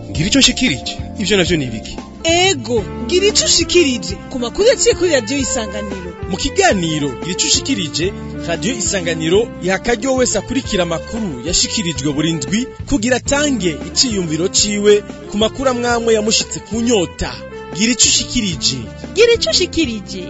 ngira icyo nshikirije ivyo navyo ni ibiki ego ngira icyo ushikirije ku makuru yaciye kuri radiyo y'isanganiro mu kiganiro gira icyo ushikirije radiyo isanganiro iha akaryo wese akurikira amakuru yashikirijwe buri ndwi kugira atange iciyumviro ciwe ku makuru amwamwe yamushitse ku nyota gira icyo ushikirije gira icyo ushikirije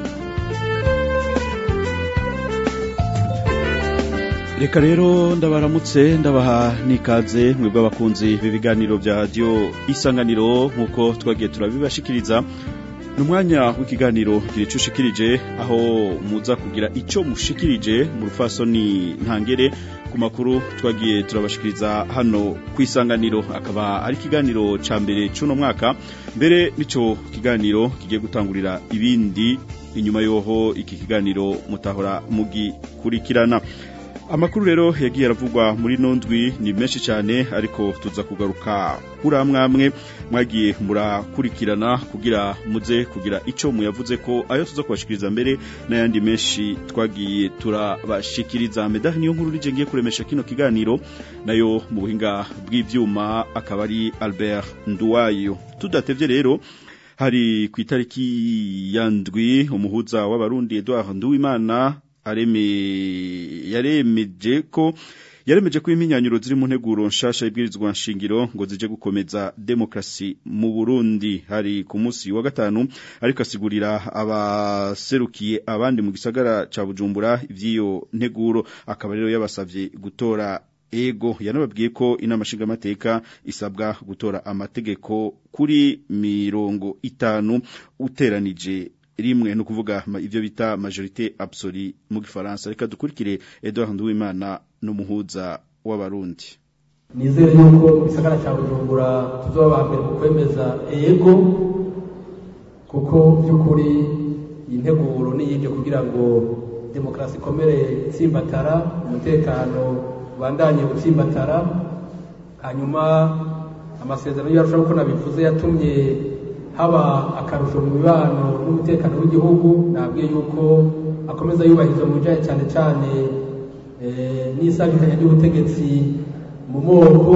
reka rero ndabaramutse ndabaha n'ikaze mwebwe abakunzi b'ibiganiro bya radiyo isanganiro nk'uko twagiye turabibashikiriza ni umwanya w'ikiganiro gira icyo ushikirije aho muza kugira icyo mushikirije mu rufasoni ntangere ku makuru twagiye turabashikiriza hano ku isanganiro akaba ari ikiganiro cya mbere cy'uno mwaka mbere n'icyo kiganiro kigiye gutangurira ibindi inyuma y'aho iki kiganiro mutahora mugikurikirana amakuru rero yagiye aravugwa muri nondwi ni menshi cyane ariko tuza kugaruka kuri amwamwe mwagiye murakurikirana kugira muze kugira icyo muyavuze ko ayo tuza kubashikiriza mbere n'ayandi menshi twagiye turabashikiriza medaha niyo nkuru rije ngiye kuremesha kino kiganiro nayo mu buhinga bw'ibyuma akaba ari Albert Nduwayo tudatevye rero hari ku itariki ya ndwi umuhuza w'abarundi Edouard Nduwimana areme yaremeje ko yaremeje ko impinyanyuro ziri mu nteguro nshasha ibwirizwa nshingiro ngo zije gukomeza demokrasi mu Burundi hari ku munsi wa gatanu ariko asigurira abaserukiye abandi mu gisagara ca Bujumbura ivyiyo nteguro akaba rero yabasavye gutora ego yanababwiye ko inama nshingamateka isabwa gutora amategeko kuri mirongo itanu uteranije rimwe no kuvuga ivyo bita majorité absolue mu gifaransa reka dukurikire Edouard Nduwimana n'umuhuza w'abarundi nizere yuko mu gisagara cya Bujumbura tuzoba mbere mu kwemeza ego kuko by'ukuri integuro niyije kugira ngo demokarasi ikomere itsimbatara umutekano ubandanye gutsimbatara hanyuma amasezerano yacu uko nabivuze yatumye haba akarusho mu mibano n'umutekano w'igihugu nabwiye yuko akomeza yubahiriza mu bijyanye cyane cyane n'isanganya ry'ubutegetsi mu moko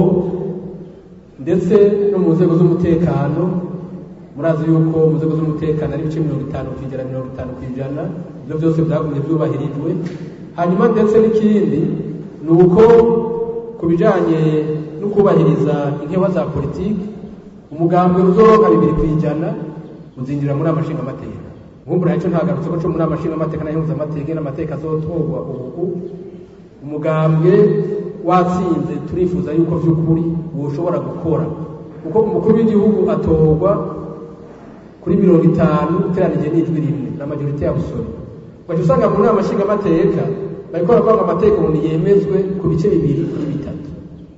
ndetse no mu nzego z'umutekano murazi yuko mu nzego z'umutekano ari ibice mirongo itanu ku ijana mirongo itanu ku ijana ibyo byose byagumye byubahirijwe hanyuma ndetse n'ikindi ni uko ku bijyanye no kubahiriza inkewa za politiki umugambwe uzoronka bibiri ku ijana uzinjira muri amashinga amateka nkumbura yacu ntagarutse ko muri amashinga amateka n'ayunguza amateka n'amateka azotorwa ubu umugambwe watsinze turifuza yuko by'ukuri ushobora gukora kuko umukuru w'igihugu atorwa kuri mirongo itanu uteranije n'ijwi rimwe na majorite ya busore ugaca usanga muri amashinga amateka bariko baravuga amateka umuntu yemezwe ku bice bibiri kuri bitatu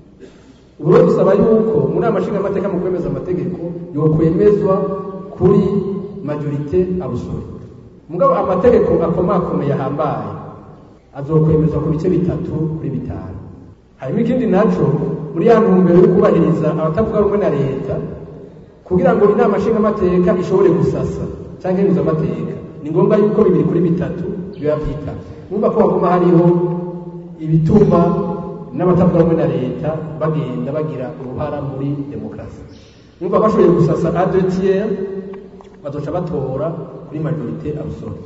ubu rero dusaba yuko muri amashinga amateka mu kwemeza amategeko yokwemezwa kuri majorite abusore mugabo amategeko akomakomeye ahambaye azokwemezwa ku bice bitatu kuri bitanu hanyuma ikindi naco muri ya ntumbero yo kubahiriza abatavuga rumwe na leta kugira ngo inama nshinga amateka ishobore gusasa cyangwa ihuza amateka ni ngombwa yuko bibiri kuri bitatu biba vyitavye numva ko haguma hariho ibituma n'abatavuga rumwe na leta bagenda bagira uruhara muri demokarasi numva bashoboye gusasa adretiere bazoca batora kuri majorite abusore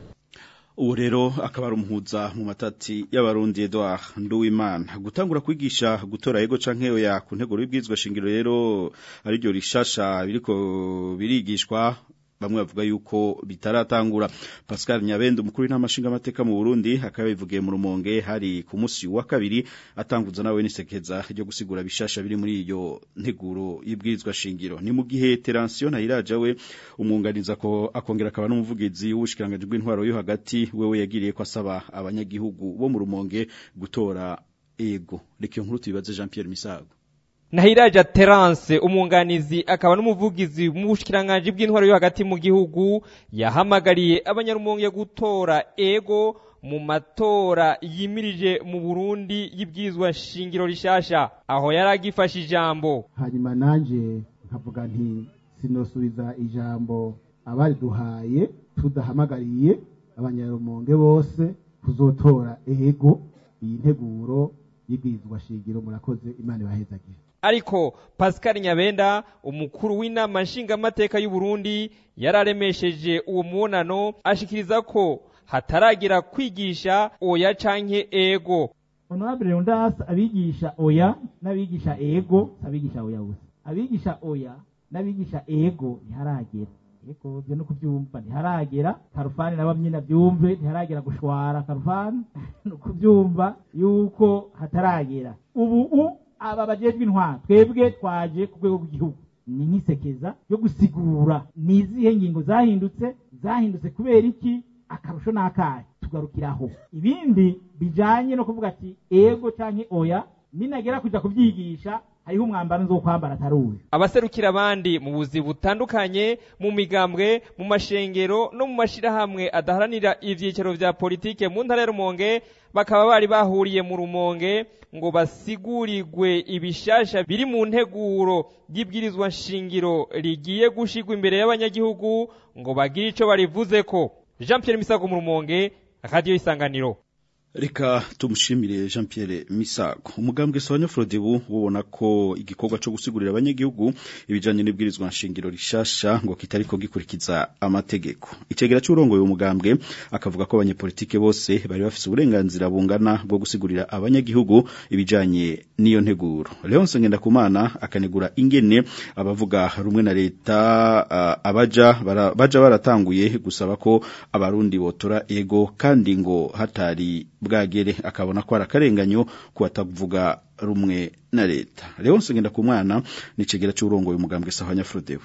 ubu rero akaba ari umuhuza mu matati y'abarundi Edouard Nduwimana gutangura kwigisha gutora ego canke oya ku ntego y'ibwirizwa shingiro rero ari ryo rishasha biriko birigishwa bamwe bavuga yuko bitaratangura Pascal Nyabende umukuru w'intamashinga amateka mu Burundi akaba bivugiye mu rumonge hari ku munsi wa kabiri atanguza nawe nisekeza ryo gusigura bishasha biri muri iyo nteguro y'ibwirizwa shingiro ni mu gihe Terensio Ntayiraja we umwunganiza ko akongera akaba n'umuvugizi w'ubushikiranganje bw'intwaro yo hagati wewe yagiriye ko asaba abanyagihugu bo mu rumonge gutora ego reka nkuru tubibaze Jean Pierre Misago Nahiraja Terence umwunganizi akaba n'umuvugizi mu bushikiranganje bw'intwaro yo hagati mu gihugu yahamagariye abanyarumonge gutora ego mu matora yimirije mu Burundi y'ibwizwa shingiro rishasha aho yaragifashe ijambo hanyuma nanje nkavuga nti sinosubiza ijambo abari duhaye tudahamagariye abanyarumonge bose kuzotora ego iyi nteguro y'ibwizwa shingiro murakoze imana ibahezagire ariko Pascal Nyabenda umukuru w'inama nshingamateka y'u Burundi yararemesheje uwo mubonano ashikiriza ko hataragira kwigisha oya canke ego honorable Leonidas abigisha oya n'abigisha ego abigisha oya gusa abigisha oya n'abigisha ego ntiharagera ego byo no kubyumva ntiharagera karufani na bamwe nabyumve ntiharagera gushwara karufani no kubyumva yuko hataragera ubu u aba bajejwe intwaro twebwe twaje ku rwego rw'igihugu ni nk'isekeza yo gusigura ni izihe ngingo zahindutse zahindutse kubera iki akarusho n'akahe tugarukiraho ibindi bijanye no kuvuga ati ego canke oya ninagera kuja kubyigisha hariho umwambaro nzo kwambara atari uyu abaserukira abandi mu buzi butandukanye mu migambwe mu mashengero no mu mashirahamwe adaharanira ivyicaro vya politike mu ntara ya Rumonge bakaba bari bahuriye mu Rumonge ngo basigurirwe ibishasha biri mu nteguro y'ibwirizwa nshingiro rigiye gushigwa imbere y'abanyagihugu ngo bagire ico barivuzeko Jean Pierre Misago mu Rumonge Radio Isanganiro Reka tumushimire Jean Pierre Misago. Umugambwe Sawanya Frodebu ubona ko igikorwa cyo gusigurira abanyagihugu ibijanye n'ibwirizwa nshingiro rishasha ngo kitariko gikurikiza amategeko. Icegera cy'urongoye umugambwe akavuga ko abanyepolitike bose bari bafise uburenganzira bungana bwo gusigurira abanyagihugu ibijanye n'iyo nteguro. Leonce Ngendakumana akanegura ingene abavuga rumwe na leta uh, abaja bara, baja baratanguye gusaba ko abarundi botora ego kandi ngo hatari bwagere akabona ko arakarenganyo kuwatavuga rumwe na leta Leonce Ngendakumana ni cegera cy'urongoye umugambwe Sahanya Frodebu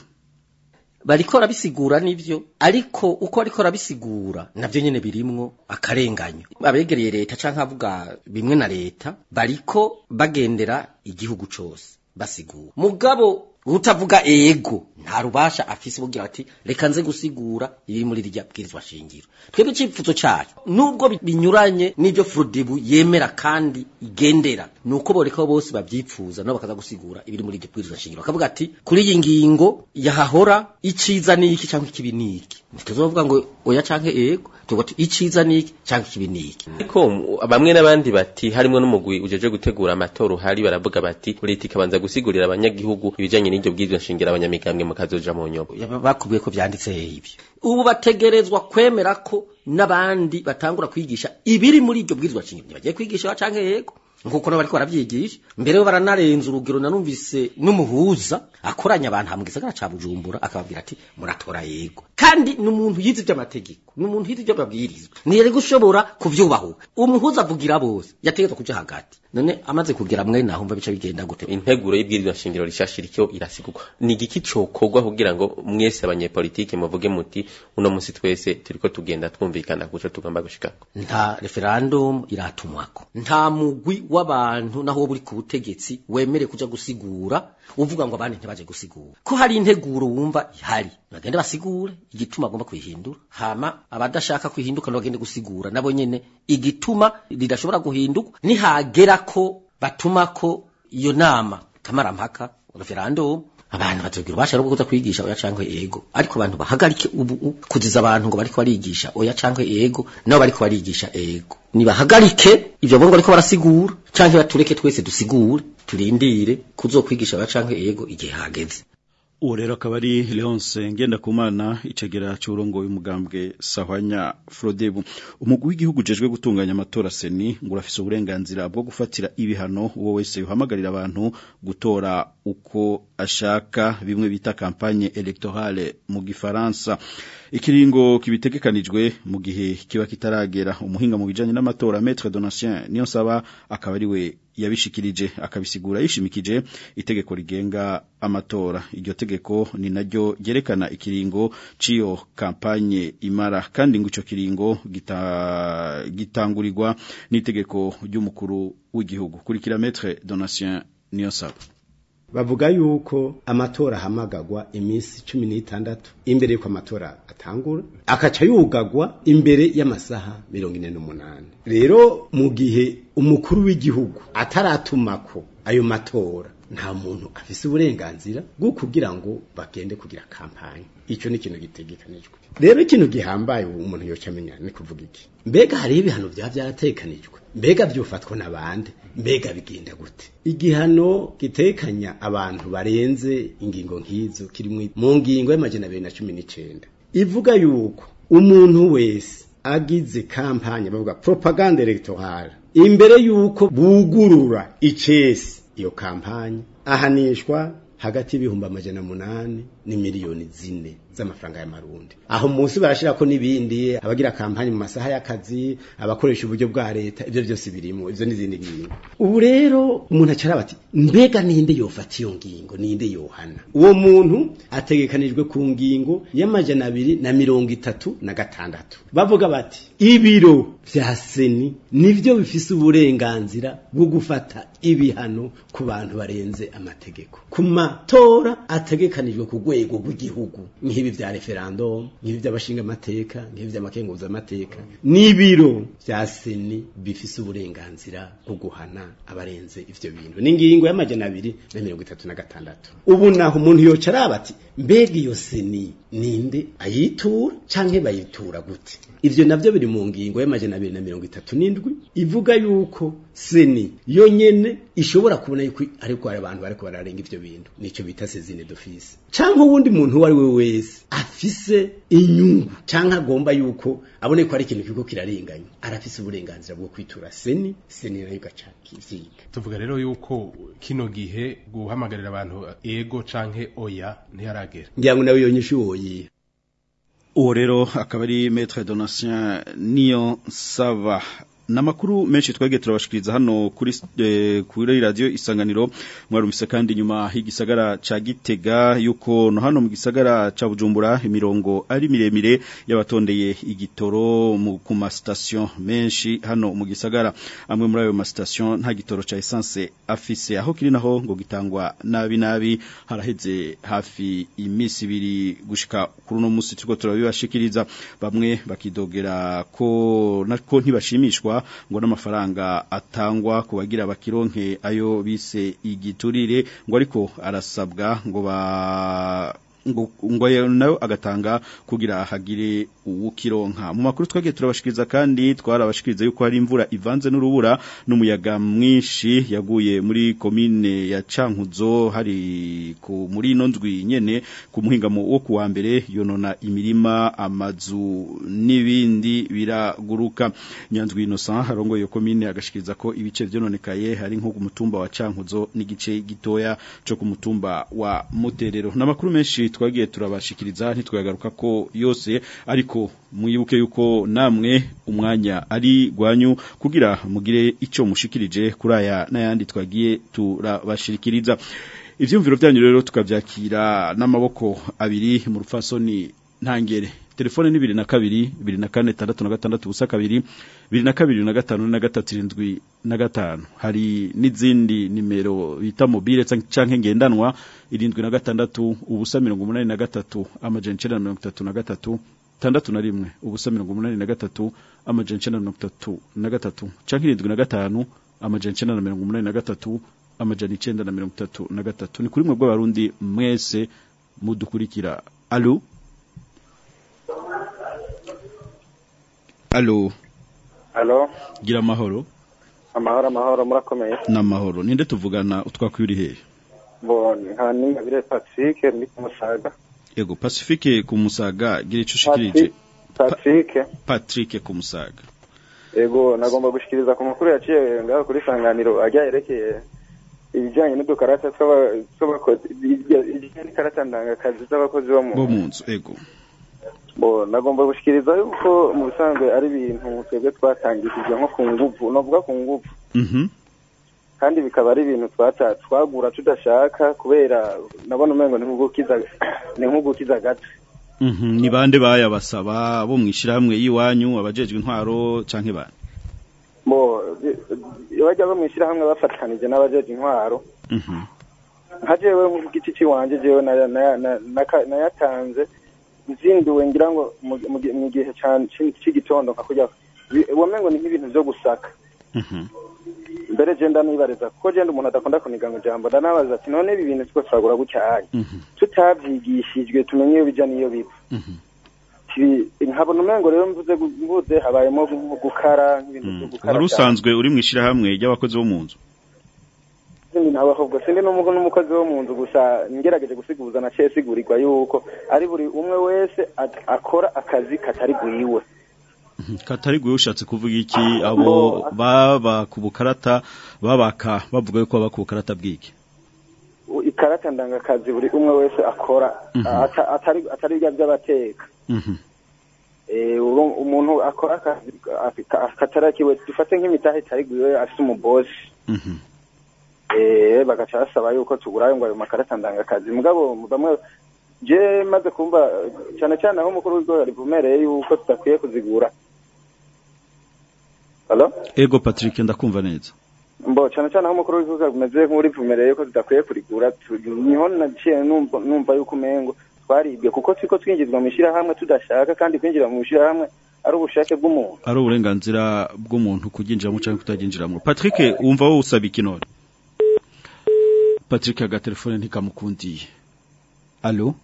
bariko rabisigura nivyo ariko uko ariko rabisigura navyo nyene birimwo akarenganyo abegereye leta canke avuga bimwe na leta bariko bagendera igihugu cose basigura mugabo utavuga ego nta rubasha afise bugira ati reka nze gusigura ibiri muri rya bwirizwa shingiro twebwe icipfuzo cacu nubwo binyuranye n'ivyo Frodebu yemera kandi igendera nuko boreka bose bavyipfuza nabo bakaza gusigura ibiri muri ryo bwirizwa shingiro bakavuga ati kuri iyi ngingo yahahora iciza niki canke ikibi niki ntituzovuga ngo oya canke ego tuvuga ati iciza niki canke ikibi niki ariko bamwe n'abandi bati harimo n'umugwi ujeje gutegura amatora uhari baravuga bati leta ikabanza gusigurira abanyagihugu ibijanye n'iryo bwirizwa shingiro abanyamigambwe mukazoja mu nyobo bakubwiye ko vyanditse ibyo ubu bategerezwa kwemera ko n'abandi batangura kwigisha ibiri muri iryo bwirizwa shingiro bagiye kwigisha canke yego nkuko no bariko baravyigisha mbere yo baranarenza urugero nanumvise n'umuhuza akoranya abantu hamwe gisagara ca Bujumbura akababwira ati muratora yego kandi n'umuntu yize ivy'amategeko n'umuntu yize ivy'amabwirizwa niyere gushobora kuvyubahuka umuhuza avugira bose yategetswe kuja hagati none amaze kugira mwe naho mva bica bigenda gute integuro y'ibwirizwa shingiro rishashira icyo irasigurwa ni igiki cokorwa kugira ngo mwese abanyepolitike muvuge muti uno musi twese turiko tugenda twumvikana kuco tugomba gushikako nta referendum iratumwako nta mugwi w'abantu naho buri ku butegetsi wemere kuja gusigura uvuga ngo abandi ntibaje gusigura ko hari integuro wumva ihari bagende basigure igituma agomba kwihindura hama abadashaka kwihinduka bagende gusigura nabo nyene igituma ridashobora guhinduka nihagera ko batuma ko iyo nama kamarampaka referendum abantu bazogira ubasha rwo kuza kwigisha oya canke ego ariko abantu bahagarike ubu kuziza abantu ngo bariko barigisha oya canke ego nabo bariko barigisha ego nibahagarike ivyo bongo bariko barasigura canke batureke twese dusigure turindire kuzokwigisha oya canke ego igihe hageze uwo rero akaba ari Leonce Ngendakumana icegera cy'urongoye umugambwe Sahwanya Frodebu umugwi w'igihugu jejwe gutunganya amatora seni ngo urafise uburenganzira bwo gufatira ibihano uwo wese yuhamagarira abantu gutora uko ashaka bimwe bita campagne electorale mu gifaransa ikiringo kibitegekanijwe mu gihe kiba kitaragera umuhinga mu bijanye n'amatora Maître Donatien niyo saba akaba ari we yabishikirije akabisigura yishimikije itegeko rigenga amatora iryo tegeko ni naryo ryerekana ikiringo ciyo kampanye imara kandi ngo ico kiringo gita, gitangurirwa n'itegeko ry'umukuru w'igihugu kurikira Maître Donatien niyo saba bavuga yuko amatora ahamagagwa iminsi cumi n'itandatu imbere y'uko amatora atangura akaca yugagwa imbere y'amasaha mirongo ine n'umunani rero mu gihe umukuru w'igihugu ataratumako ayo matora nta muntu afise uburenganzira bwo kugira ngo bagende kugira kampanye ico ni ikintu gitegekanijwe rero ikintu gihambaye ubu umuntu yoca amenya ni kuvuga iki mbega hariho ibihano byaba byaratekanijwe mbega byufatwa n'abandi mbega bigenda gute igihano gitekanya abantu barenze ingingo nk'izo kiri mu ngingo y'amajana abiri na cumi n'icenda ivuga yuko umuntu wese agize kampanye bavuga propaganda electorale imbere yuko bugurura icesi iyo kampanye ahanishwa hagati y'ibihumbi amajana munani ni miliyoni zine z'amafaranga y'amarundi aho munsi barashirako n'ibindi abagira kampanye mu masaha y'akazi abakoresha uburyo bwa leta ibyo byose birimo ivyo n'izindi ngingo ubu rero umuntu acara bati mbega ninde yofata iyo ngingo ninde yohana uwo muntu ategekanijwe ku ngingo y'amajana abiri na mirongo itatu na gatandatu bavuga bati ibiro vya seni nivyo bifise uburenganzira bwo gufata ibihano ku bantu barenze amategeko ku matora ategekanijwe ku rwego rw'igihugu nk'ibi vya referendum nk'ibi vy'abashinga amateka nk'ibi vy'amakenguza amateka n'ibiro vya seni bifise uburenganzira bwo guhana abarenze ivyo bintu n'ingingo y'amajana abiri na mirongo itatu na gatandatu ubu naho umuntu yoca araba ati mbega iyo seni ninde ayitura canke bayitura gute ivyo navyo biri mu ngingo y'amajana abiri na mirongo itatu n'indwi ivuga yuko seni yo nyene ishobora kubona yuko ariko hari abantu bariko bararenga ivyo bintu nico bita sezine d'office canke uwundi muntu uwo ari we wese afise inyungu canke agomba yuko abone ko ari ikintu kiriko kirarenganya arafise uburenganzira bwo kwitura seni seni nayo igaca kivyiga tuvuga rero yuko kino gihe guhamagarira abantu ego canke oya ntiharagera ngira ngo nawe yonyesha uwoyiha uwo rero akaba ari maître donatien niyo sava namakuru menshi twege turabashikiriza hano kuri eh, kuri radio isanganiro mwarumvise kandi nyuma higisagara ca Gitega yuko no hano mu gisagara ca Bujumbura imirongo ari miremire yabatondeye igitoro mu ku ma station menshi hano mu gisagara amwe muri ayo ma station nta gitoro ca essence afise aho kiri naho ngo gitangwa nabi nabi haraheze hafi imisi ibiri gushika kuri no musi turiko turabibashikiriza bamwe bakidogera ko nako ntibashimishwa ngo n'amafaranga atangwa ku bagira bakironke ayo bise igiturire ngo ariko arasabwa ngo ba ngo ngo nayo agatanga kugira hagire uwukironka mu makuru twagiye turabashikiriza kandi twarabashikiriza yuko hari imvura ivanze n'urubura n'umuyaga mwinshi yaguye muri komine ya Cankuzo hari ku muri ino ndwi nyene ku muhingamo wo kuwa mbere yonona imirima amazu n'ibindi biraguruka nyanzwi Innocent harongo yo komine agashikiriza ko ibice vyononekaye hari nko ku mutumba wa Cankuzo n'igice gitoya cyo ku mutumba wa Muterero n'amakuru menshi twagiye turabashikiriza ntitwagaruka ko yose ariko mwibuke yuko namwe umwanya ari gwanyu kugira mugire ico mushikirije kuri aya n'ayandi twagiye turabashikiriza ivyumviro byanyu rero tukavyakira n'amaboko abiri mu rufasoni ntangere telefone ni bibiri na kabiri bibiri na kane tandatu na gatandatu ubusa kabiri bibiri na kabiri na gatanu na gatatu irindwi na gatanu hari n'izindi nimero bita mobile canke ngendanwa irindwi na gatandatu ubusa mirongo umunani na gatatu amajana icenda na mirongo itatu na gatatu tandatu na rimwe ubusa mirongo umunani na gatatu amajana icenda na mirongo itatu na gatatu canke irindwi na gatanu amajana icenda na mirongo umunani na gatatu amajana icenda na mirongo itatu na gatatu ni kuri mwe bw'abarundi mwese mudukurikira alo alo Halo, gira amahoro amahoro amahoro murakomeye. n'amahoro ninde tuvugana utwakwiri hehe Bo nka ningabire Patrick ndi kumusaga. yego pacifique ku musaga gira ico ushikirije Patrick, patrick ku musaga ego nagomba gushikiriza ku makuru yaciye ngaho kuri sanganiro ajya yerekeye ibijyanye n'udukarata tw'aba- tw'abakozi ibijyanye n'ikarata ndangakazi z'abakozi bo mu bo mu nzu ego bo nagomba gushikiriza yuko mu bisanzwe ari ibintu twebwe twatangishije nko ku nguvu novuga ku nguvu mhm kandi bikaba ari ibintu twata twagura tudashaka kubera nabona umengo ni nk'ugukiza ni nk'ugukiza gato mhm ni bande bayabasaba bo mwishirahamwe yiwanyu abajejwe intwaro canke bande bo iyo bajya bamwishyira hamwe bafatanije n'abajeje intwaro mhm nka jewe ku giti ciwanje jewe na- na- na- naka- nayatanze nzinduwe ngira ngo mu- mu gi- mu gihe ca- ci- c'igitondo nka kurya bi- womengo ni nk'ibintu vyo gusaka mhm mbere je ndanibariza kuko je ndi umuntu adakunda kuniga ngo ijambo ndanabaza ati none ibi bintu two turagura gutyaye tutavyigishijwe tumenye iyo bija n'iyo biva Ti- nkabona umengo rero mvuze gu- mvuze habayemo gu- gukara nk'ibintu vyo gukara wari usanzwe uri mu ishirahamwe ry'abakozi bo mu nzu sindi nawe ahubwo sindi n'umu- n'umukozi wo mu nzu gusa ngerageje gusiguza naciye sigurirwa yuko ari buri umwe wese at- akora akazi katari gwiwe katari gwe ushatse kuvuga iki abo baba ku bukarata babaka bavuga yuko baba ku bukarata bw'iki U- ikarata ndangakazi buri umwe wese akora Mhm. ata- atari atari bya by'abateka Mhm. Eh, uru- umuntu akora akazi aka- katarakiwe dufate nk'imitahe itari gwiwe afite umubosi Mhm. eh bagaca basaba yuko tugurayo ngo ayo makarata ndangakazi mugabo bamwe je maze kumva eh, cyane cyane aho umukuru w'igihugu rivumereye yuko tudakwiye kuzigura Hello? ego Patrick ndakumva neza mbo cyane cyane aho umukuru w'igihugu ameze nk'urivumereye yuko tudakwiye kurigura tu- niho naciye numva numva yuko umengo twaribwe kuko turiko twinjizwa mu ishyirahamwe tudashaka kandi kwinjira mu ishyirahamwe ari ubushake bw'umuntu ari uburenganzira bw'umuntu kuginjiramo cyangwa kutaginjiramo Patrick wumva wowe usaba iki none Patrick agatelefone ntikamukundiye Allo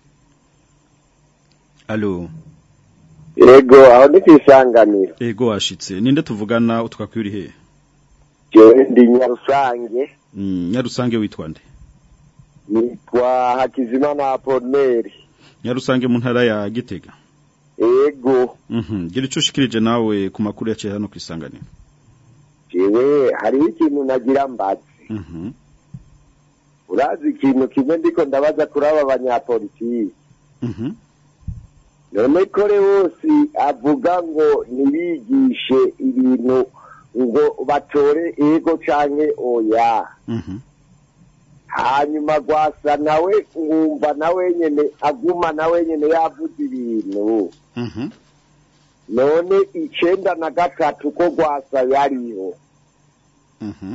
Allo Yego aho ndi kwisanganira ego washitse ninde tuvugana utwakwiri he jewe ndi nyarusange Mm, Nyarusange witwa nde nitwa Hakizimana Apollinaire Nyarusange mu ntara ya Gitega ego Mhm gira ico ushikirije nawe ku makuru yaciye hano kwisanganira jewe hariho ikintu nagira mbazi Mhm urazi ikintu kimwe ndiko ndabaza kuri aba banyapolitiki Mhm none kore wose avuga ngo ntibigishe ibintu ngo batore ego canke oya Mhm hanyuma gwasa nawe nkumva nawe nyene aguma nawe nyene yavuze ibintu Mhm none icenda na gatatu ko gwasa yariho Mhm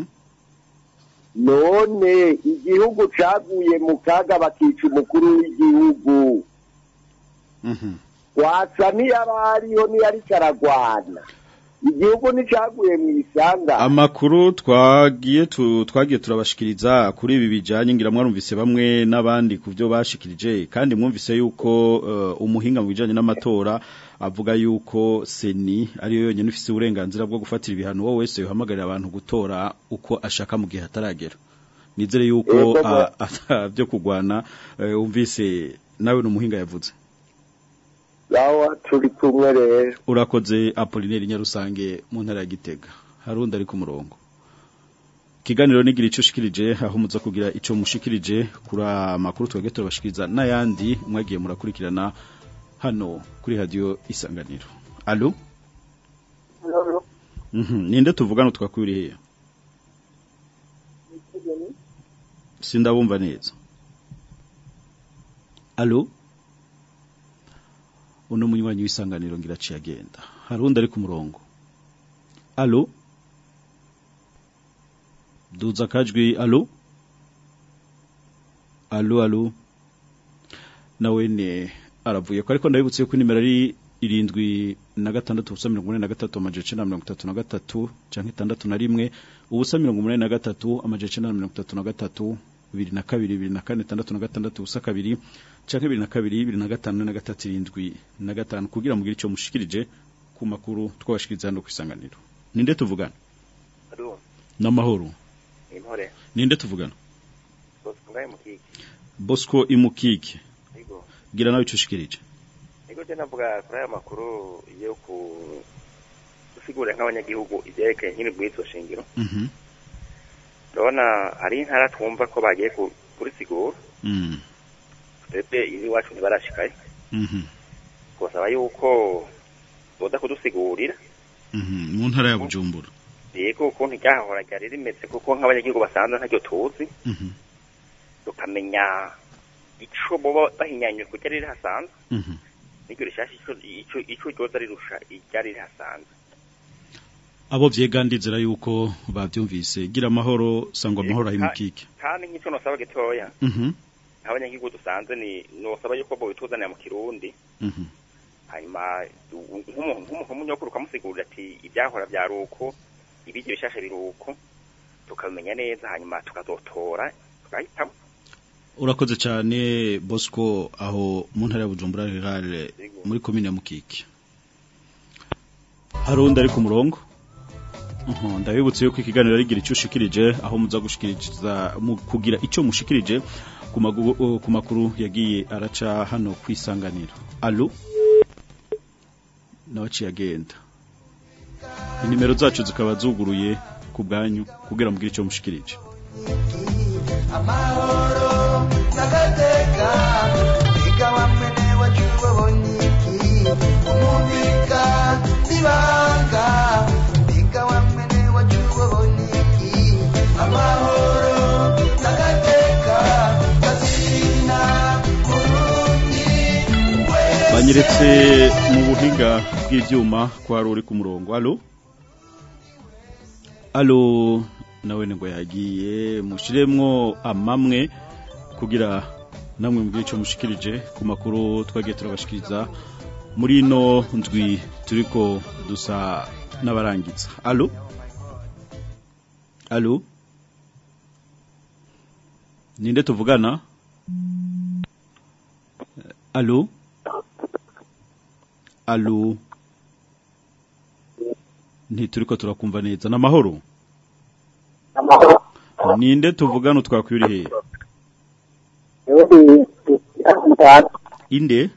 none igihugu caguye mu kaga bakica umukuru w'igihugu Mhm gwasa ntiyari ariho ntiyari karagwana igihugu nticaguye mu isanga Amakuru twagiye tu, twagiye turabashikiriza kuri ibi bijanye ngira mwarumvise bamwe n'abandi kuvyo bashikirije kandi mwumvise yuko uh, umuhinga mu bijanye n'amatora avuga yuko seni ariyo yonyene ifise uburenganzira bwo gufatira ibihano wowe wese yohamagarira abantu gutora uko ashaka mu gihe hataragera nizere yuko Yego, a- ata byo kugwana uh, umvise nawe n'umuhinga yavuze yawa turi kumwe rero urakoze Apollinaire Nyarusange mu ntara ya Gitega harundi ari ku murongo kiganiro nigira ico shikirije aho muza kugira ico mushikirije kuri amakuru twege turabashikiriza n'ayandi mwagiye murakurikirana hano kuri radio isanganiro allo mhm ninde tuvugana twakwiriye sindabumva neza allo uno munywanyi w'isanganiro ngira aciye agenda harundi ari ku murongo allo duza akajwi allo allo allo nawe ne aravuye ko ariko ndabibutse ko nimero ari irindwi na gatandatu ubusa mirongo umunani na gatatu amajana icenda na mirongo itatu na gatatu canke itandatu na rimwe ubusa mirongo umunani na gatatu amajana icenda na mirongo itatu na gatatu bibiri na kabiri bibiri na kane itandatu na gatandatu ubusa kabiri canke bibiri na kabiri bibiri na gatanu na gatatu irindwi na gatanu kugira mugire ico mushikirije ku makuru twabashikiriza hano kwisanganiro ninde tuvugana Alo, n'amahoro intore. ninde tuvugana Bosco ngaye mukiki. Bosco imukike Yego. gira nawe ico ushikirije Yego je navuga kuri aya makuru yo ku gusigura nk'abanyagihugu ivyerekeye nk'ini bwitso shingiro. mhm Ndabona hari intara twumva ko bagiye ku- kurisigura. mhm Twebwe izi iwacu ntibarashikayo. mhm Twasaba yuko boza kudusigurira. mhm mu ntara ya Bujumbura Yego ukuntu ryahora ryari rimeze kuko nk'abanyagihugu basanzwe ntaryo tuzi. mhm tukamenya ico boba bahinyanywe kurya riri hasanzwe mhm n'iryo rishasha ico ico ico ryoza rirusha iryari riri hasanzwe abo vyegandizira yuko bavyumvise gira amahoro sangwa amahoro ahimukike kandi nk'ico nosaba gitoya mhm nk'abanyagihugu dusanzwe ni nosaba yuko bobituzanira mu kirundi mhm hanyuma u- nk'umuntu nk'umuntu w'umunyokuru ukamusigurira ati ibyahora byari uko ibiryo bishasha biri uko tukabimenya neza hanyuma tukazotora tugahitamo urakoze cyane bosco aho mu ntara ya bujumbura rurale muri komine ya mukike hari undi ari ku murongo Mhm, ndabibutse yuko ikiganiro arigira icyo ushikirije aho muza gushikiriza mu kugira icyo mushikirije ku magu- ku makuru yagiye araca hano kwisanganira allo nawe aciye agenda inimero zacu zikaba zuguruye ku bwanyu kugira mugire icyo mushikirije amahoro n'agateka biga wamene wacuba bonyiki umubika nibanga biga wamene wacuba bonyiki amahoro n'agateka kazina burundi banyeretse mu buhinga bw'ibyuma kwa ruri ku murongo allo allo nawe ngo yagiye mushiremwo amamwe kugira namwe mbwire icyo mushikirije ku makuru twagiye turabashikiriza muri ino ndwi turiko dusa n'abarangiza allo allo ninde tuvugana allo allo ntituriko turakumva neza n'amahoro ninde tuvugana twakwiri hehe inde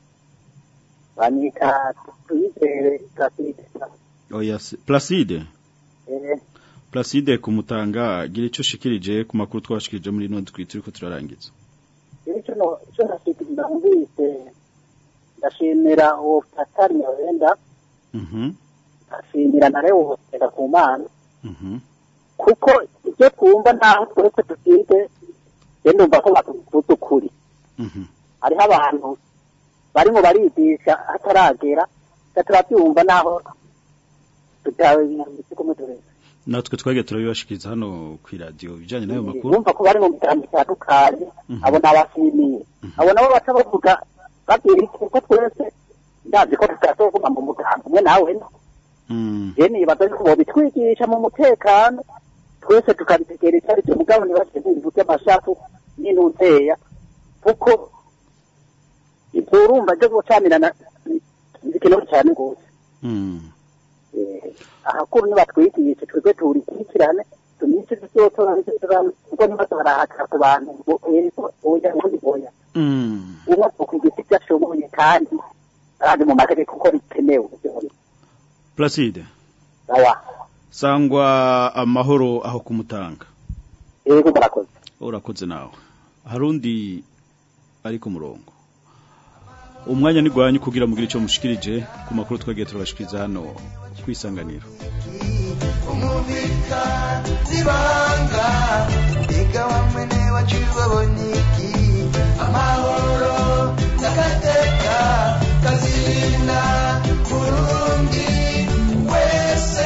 banika tuyizere placide oya se- placide eh placide kumutanga gira icyo ushikirije ku makuru twashikirije muri ino ndwi turiko turarangiza icyo no icyo nashikiriza ndumvise ndashimira uwo fatari wenda mhm ndashimira na leo reka ku mana mhm kuko ibyo twumva ntaho twese dufite rero ndumva ko batuvuze ukuri mhm hariho abantu barimo barigisha hataragera turabyumva naho tutabizi kumwe tureza natwe twagiye turabibashikiriza hano ku radio bijanye n'ayo makuru bumva ko bari mu mitambo itandukanye abo ni abashimiye abo nabo baca bavuga babwira iki kuko twese ndazi ko tutazoguma mu muganga umwe nawe no mm je nibaza yuko bobitwigisha mu mutekano twese tukabitegera icyo aricyo mugabo ntibashyize ibintu by'amashafu n'intuzeya kuko ibyo urumva byo gucamirana bikenewe cyane rwose mm ahakuru nibatwigishe twebwe turikurikirane tumice tuzotora kuko nibazo barahakira ku bantu ngo ego oya ubundi oya mm umwe akwigisha ibyo ashoboye kandi arazi mu mategeko ko bikenewe placide sawa sangwa amahoro aho kumutanga ego murakoze urakoze nawe harundi ari ku murongo umwanya ni gwanyu kugira mugire icyo mushikirije ku makuru twagiye turabashikiriza hano kwisanganira umubika nibanga biga wamene wacuba bonyiki amahoro n'agateka kazina burundi wese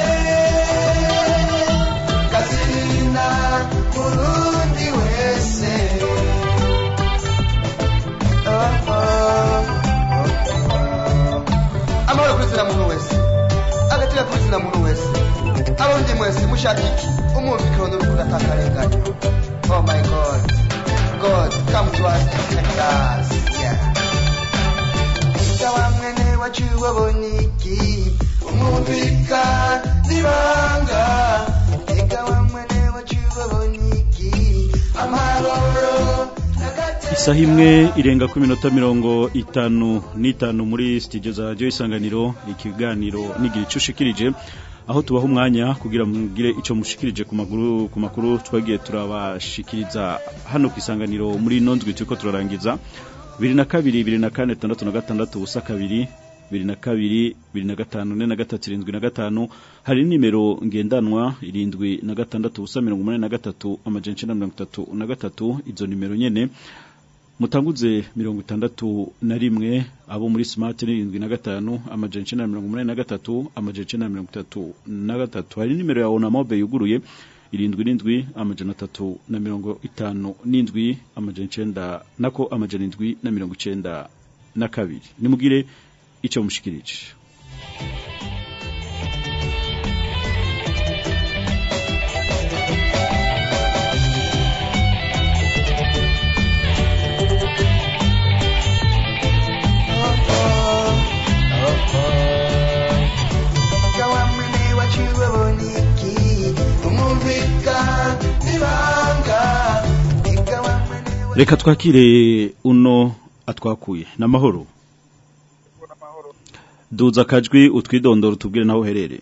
kazina burundi wese Oh, oh, oh. amahoro kuri zina muntu wese agatira kuri zina muntu wese abarundi mwese mushaka iki umwumvikano n'urukundo atakarenganya oh my god god come to us and protect us yeah ika wamwene wacu wabonye iki umwumvika nibanga ika wamwene wacu wabonye iki amahoro isaha imwe irenga ku minota mirongo itanu n'itanu muri studio za radio isanganiro ikiganiro nigira icyo ushikirije aho tubaha umwanya kugira mugire icyo mushikirije ku maguru ku makuru twagiye turabashikiriza hano ku isanganiro muri ino ndwi turiko turarangiza bibiri na kabiri bibiri na kane tandatu na gatandatu ubusa kabiri bibiri na kabiri bibiri na gatanu ne na gatatu irindwi na gatanu hari nimero ngendanwa irindwi na gatandatu ubusa mirongo umunani na gatatu amajana icenda na mirongo itatu na gatatu izo nimero nyene mutanguze mirongo itandatu na rimwe abo muri smart ni irindwi na gatanu amajana icenda na mirongo umunani na gatatu amajana icenda na mirongo itatu na gatatu hari nimero ya onamobe yuguruye irindwi n'indwi amajana atatu na mirongo itanu n'indwi amajana icenda nako amajana indwi na mirongo icenda na kabiri nimugire icyo mushikirije reka twakire uno atwakuye n'amahoro duza akajwi utwidondoro tubwire naho uherereye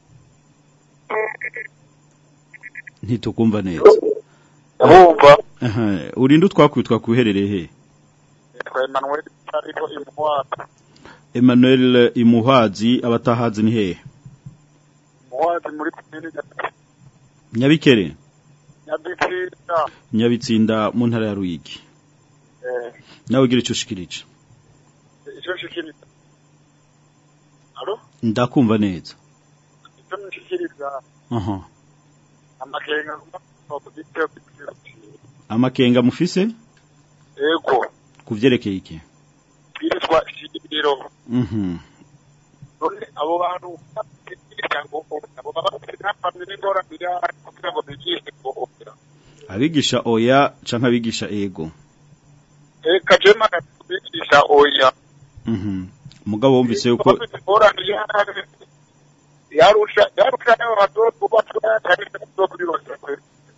ntitukumva neza Ndabumva. Aha, urinde utwakuye twakuye uherereye he Yitwa Emmanuel ariko imuhwazi. Emmanuel Imuhazi abatahazi ni hehe Imuhwazi muri komini Nyabikere Nyabitsinda. Nyabitsinda mu ntara ya Ruyigi Eh, nawe gira icyo ushikirije icyo nshikiriza. Alo? ndakumva neza Icyo nshikiriza aha amakenga ku gitego amakenga mufise Ego, kuvyerekeye iki twirizwa ishingiro. mhm None abo bantu imiryango abo baba bafite n'amwe n'ingorane yari kugira ngo bigishe ngo abigisha oya canke abigisha ego Eka jema kubigisha oya. mhm mugabo wumvise yuko bafite ingorane yari yarusha yarusha n'abo badozi kubatwa cyane no kuri bose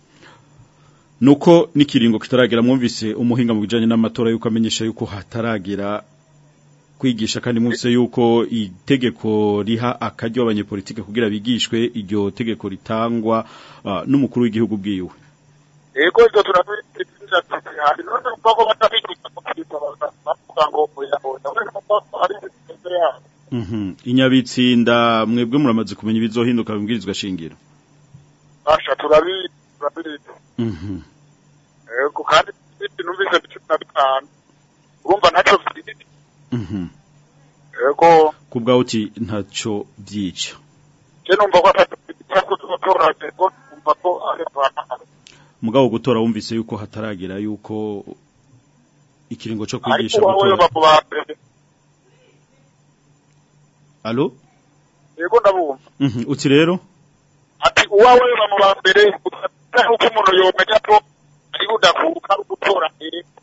nuko n'ikiringo kitaragera mwumvise umuhinga mu bijanye n'amatora yuko amenyesha yuko hataragera kwigisha kandi mwumvise yuko itegeko riha akaryo abanyepolitike kugira bigishwe iryo tegeko ritangwa ah, n'umukuru w'igihugu bwiwe Ego ibyo turabitinja hari none uko ko batabigisha kukiza bavuga ngo oya oya none ko ari imbere yabo mhm inyabitsinda mwebwe muramaze kumenya ibizohinduka bibwirizwa shingiro basha turabi turabi mhm ego kandi numvise cumi na bitanu urumva ntacyo bifite mhm ego kubwaho uti ntaco byica je numva ko atatu cyako tutora ego numva ko ari abantu mugabo gutora wumvise yuko hataragera yuko ikiringo cyo ariko kwigisha wowe gutora baba bambere allo ego ndabumva mhm uti rero ati uwawe bamu bambere utari uko umuntu yomenya ko ari budakuka gutora ego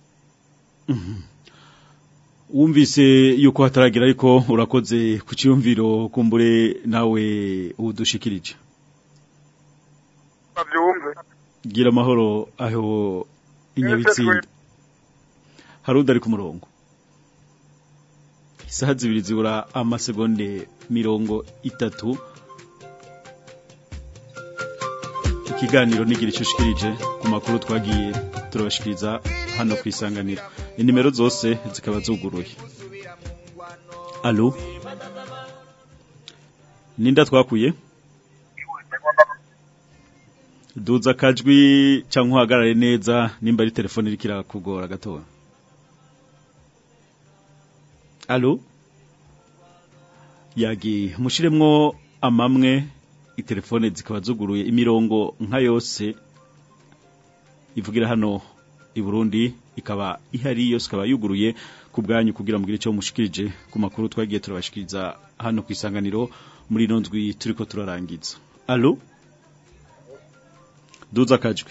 wumvise yuko hataragira ariko urakoze ku cyumviro kumbure nawe udushikirije bavyumve gira amahoro aho inyabitsinda hari udari ku murongo isaha zibiri zibura amasegonde mirongo itatu ikiganiro nigira icyo ushikirije ku makuru twagiye turabashikiriza hano ku isanganiro inimero zose zikaba zuguruye alo ninda twakuye duza akajwi cyangwa uhagarare neza nimba ari telefone iriko irakugora gatoya alo yagiye mushiremwo amamwe itelefone zikaba zuguruye imirongo nka yose ivugira hano i Burundi ikaba ihari yose ikaba yuguruye ku bwanyu kugira mugire icyo mushikirije ku makuru twagiye turabashikiriza hano ku isanganiro muri ino ndwi turiko turarangiza alo duza akajwi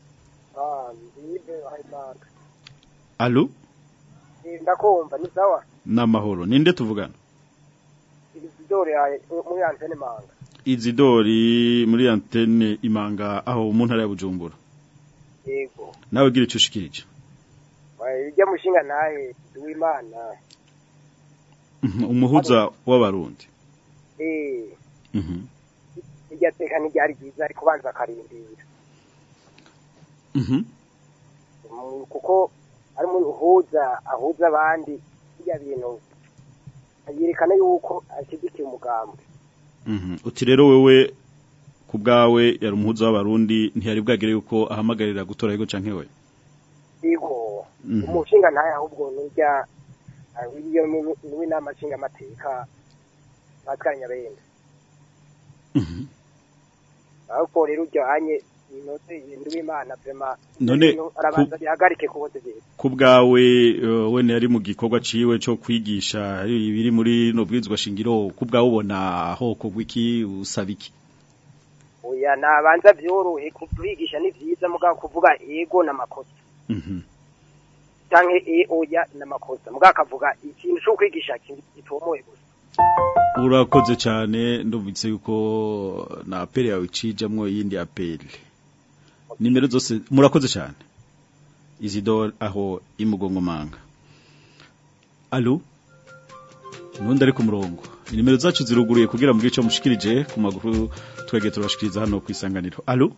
alo ndakumva ni sawa n'amahoro ninde tuvugana isidore yawe muri antene manga izidori muri antene imanga aho mu ntara ya bujumbura yego nawe gira icyo ushikirije ijya mushinga nawe w'imana Mhm, umuhuza w'abarundi eh Mhm, irya teka ntiryari ryiza ariko banza akarindira mhm, Mm, kuko ari umuntu uhuza ahuza abandi bijya bintu yerekana yuko ashyigikiye umugambi mhm. uti rero wewe ku bwawe yari umuhuza w'abarundi ntiyari bwagire yuko ahamagarira gutora yego canke we yego Mhm. umushinga ntaye ahubwo nurya iyo niwe inama nshinga amateka Pascal Nyabenda Mhm. ariko rero ujyanye inote yindi w'Imana vrema None ibintu arabanza bihagarike kubote byiza ku bwawe eh, wene yari mu gikorwa ciwe cyo kwigisha ibiri muri no bwizwa shingiro ku bwawe ubona aho kugwa iki usaba iki oya nabanza vyorohe kubigisha ni vyiza mugabo kuvuga ego n'amakosa Mhm. canke e oya n'amakosa mugabo akavuga ikintu cyo kwigisha gitomoye gusa urakoze cyane ndumvise yuko na apeli yawe icijamwo iyindi apeli nimero zose murakoze cyane Isidore aho imugongomanga Allo Nundi ari ku murongo Inimero zacu ziruguruye kugira mu gice mushikirije ku maguru twege turashikiriza hano ku isanganiro Allo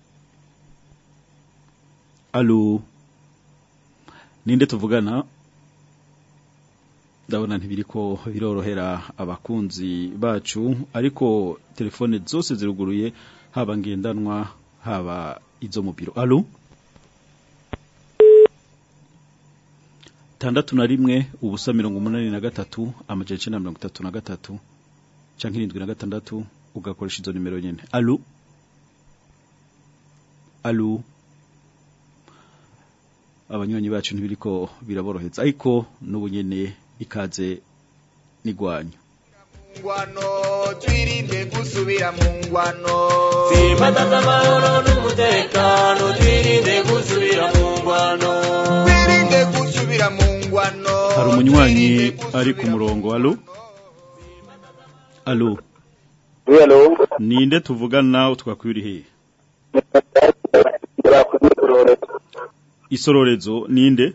Allo Ninde tuvugana ndabona ntibiriko birorohera abakunzi bacu ariko telefone zose ziruguruye haba ngendanwa haba izo mu biro Allo tandatu na rimwe ubusa mirongo umunani na gatatu amajana icenda na mirongo itatu na gatatu canke irindwi na gatandatu ugakoresha izo nimero nyene Allo Allo abanywanyi bacu ntibiriko biraboroheza ariko n'ubu nyene ikaze nigwanyu ngwano twirinde gusubira mu ngwano Simbataza amahoro n'umutekano twirinde gusubira mu ngwano twirinde gusubira mu ngwano hari umunywanyi ari ku murongo Allo Allo Hello ninde tuvugana utwakwiri he Isororezo ninde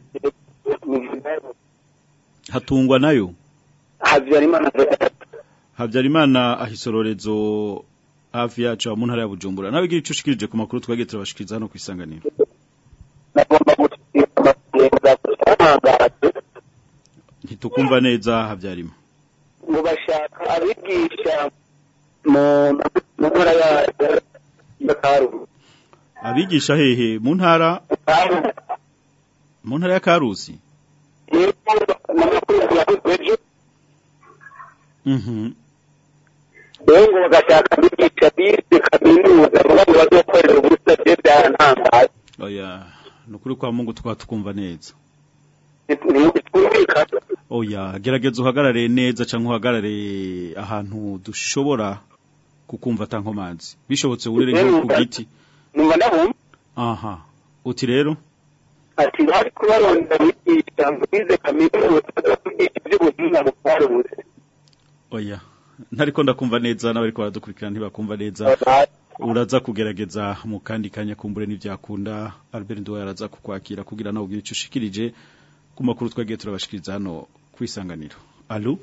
hatungwa nayo Habyarimana Habyarimana ahisororezo hafi yacu mu ntara ya Bujumbura nawe gira icushikirije ku makuru twagiye turabashikiriza hano ku isanganiro ntitukumva neza Habyarima ngo bashaka abigisha mu mu ntara ya ya Karusi abigisha hehe mu ntara mu ntara ya Karusi Mhm rero ngo bagashaka abigisha bize kaminuza ngo bamwe bazokorera ubusa bye byarantangaje oya nukuri kwa Mungu twatukumva neza ntitwumvikana oya gerageza uhagarare neza cyangwa uhagarare ahantu dushobora kukumva tankomanzi bishobotse urere nko ku giti numva ndabumva aha uti rero ati bari kubaronda abigisha ngo bize kaminuza zo kwigisha iby'ubuhinga mu Karusi oya ntariko ndakumva neza n'abariko baradukurikirana ntibakumva neza uraza kugerageza mu kandi kanya kumbure n'ivyakunda Albert Nduwa yaraza kukwakira kugira nawe ugire ico ushikirije ku makuru twagiye turabashikiriza hano kwisanganiro allo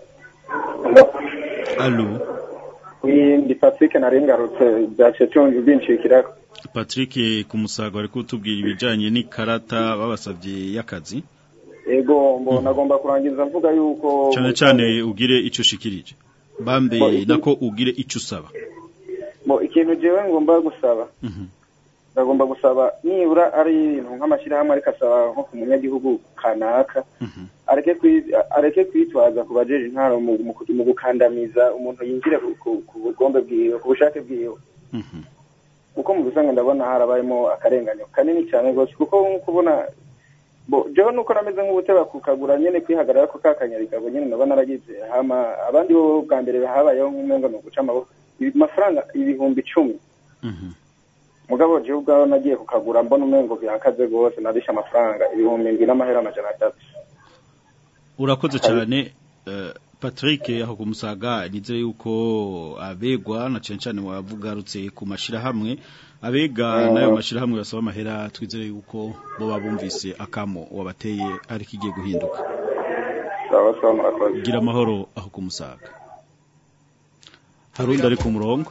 allo ndi Patrick narengarutse byace cyonje binshikira Patrick kumusaga ari kutubwira ibijanye n'ikarata babasavye y'akazi ego mbona agomba kurangiza mvuga yuko cyane cyane ugire ico ushikirije bambe Bo, iki- nako ugire ico usaba bo ikintu jewe ngomba gusaba ndagomba gusaba nibura ari ibintu nk'amashyirahamwe ariko asaba nko ku munyagihugu kanaka areke kwi- areke kwitwaza ku bajeje intwaro mu, mu, mu gukandamiza umuntu yinjire ku, ku, ku bugombe bwiwe ku bushake bwiwe kuko mu bisanga ndabona harabayemo akarenganyo kanini cyane rwose kuko nk'uko ubona bo jewe nuko nameze nk'ubuteba kukagura nyene kwihagarara ko kakanyarigabo nyene ndabona naragize hama abandi bo bwa mbere habayeho nk'umengo ni uguca amaboko Ibi- amafaranga ibihumbi icumi mugabo jewe ubwaho nagiye kukagura mbona umengo bihakaze rwose narishe amafaranga ibihumbi ndwi n'amahera amajana atatu urakoze cyane eh, Patrick aho kumusaga nize yuko abegwa na cyane cyane wavugarutse ku mashirahamwe abega Mhm. nayo mashirahamwe basaba amahera twizere yuko bo babumvise akamo wabateye ariko igiye guhinduka sawa sawa murakoze gira amahoro aho kumusaga harundi ari ku murongo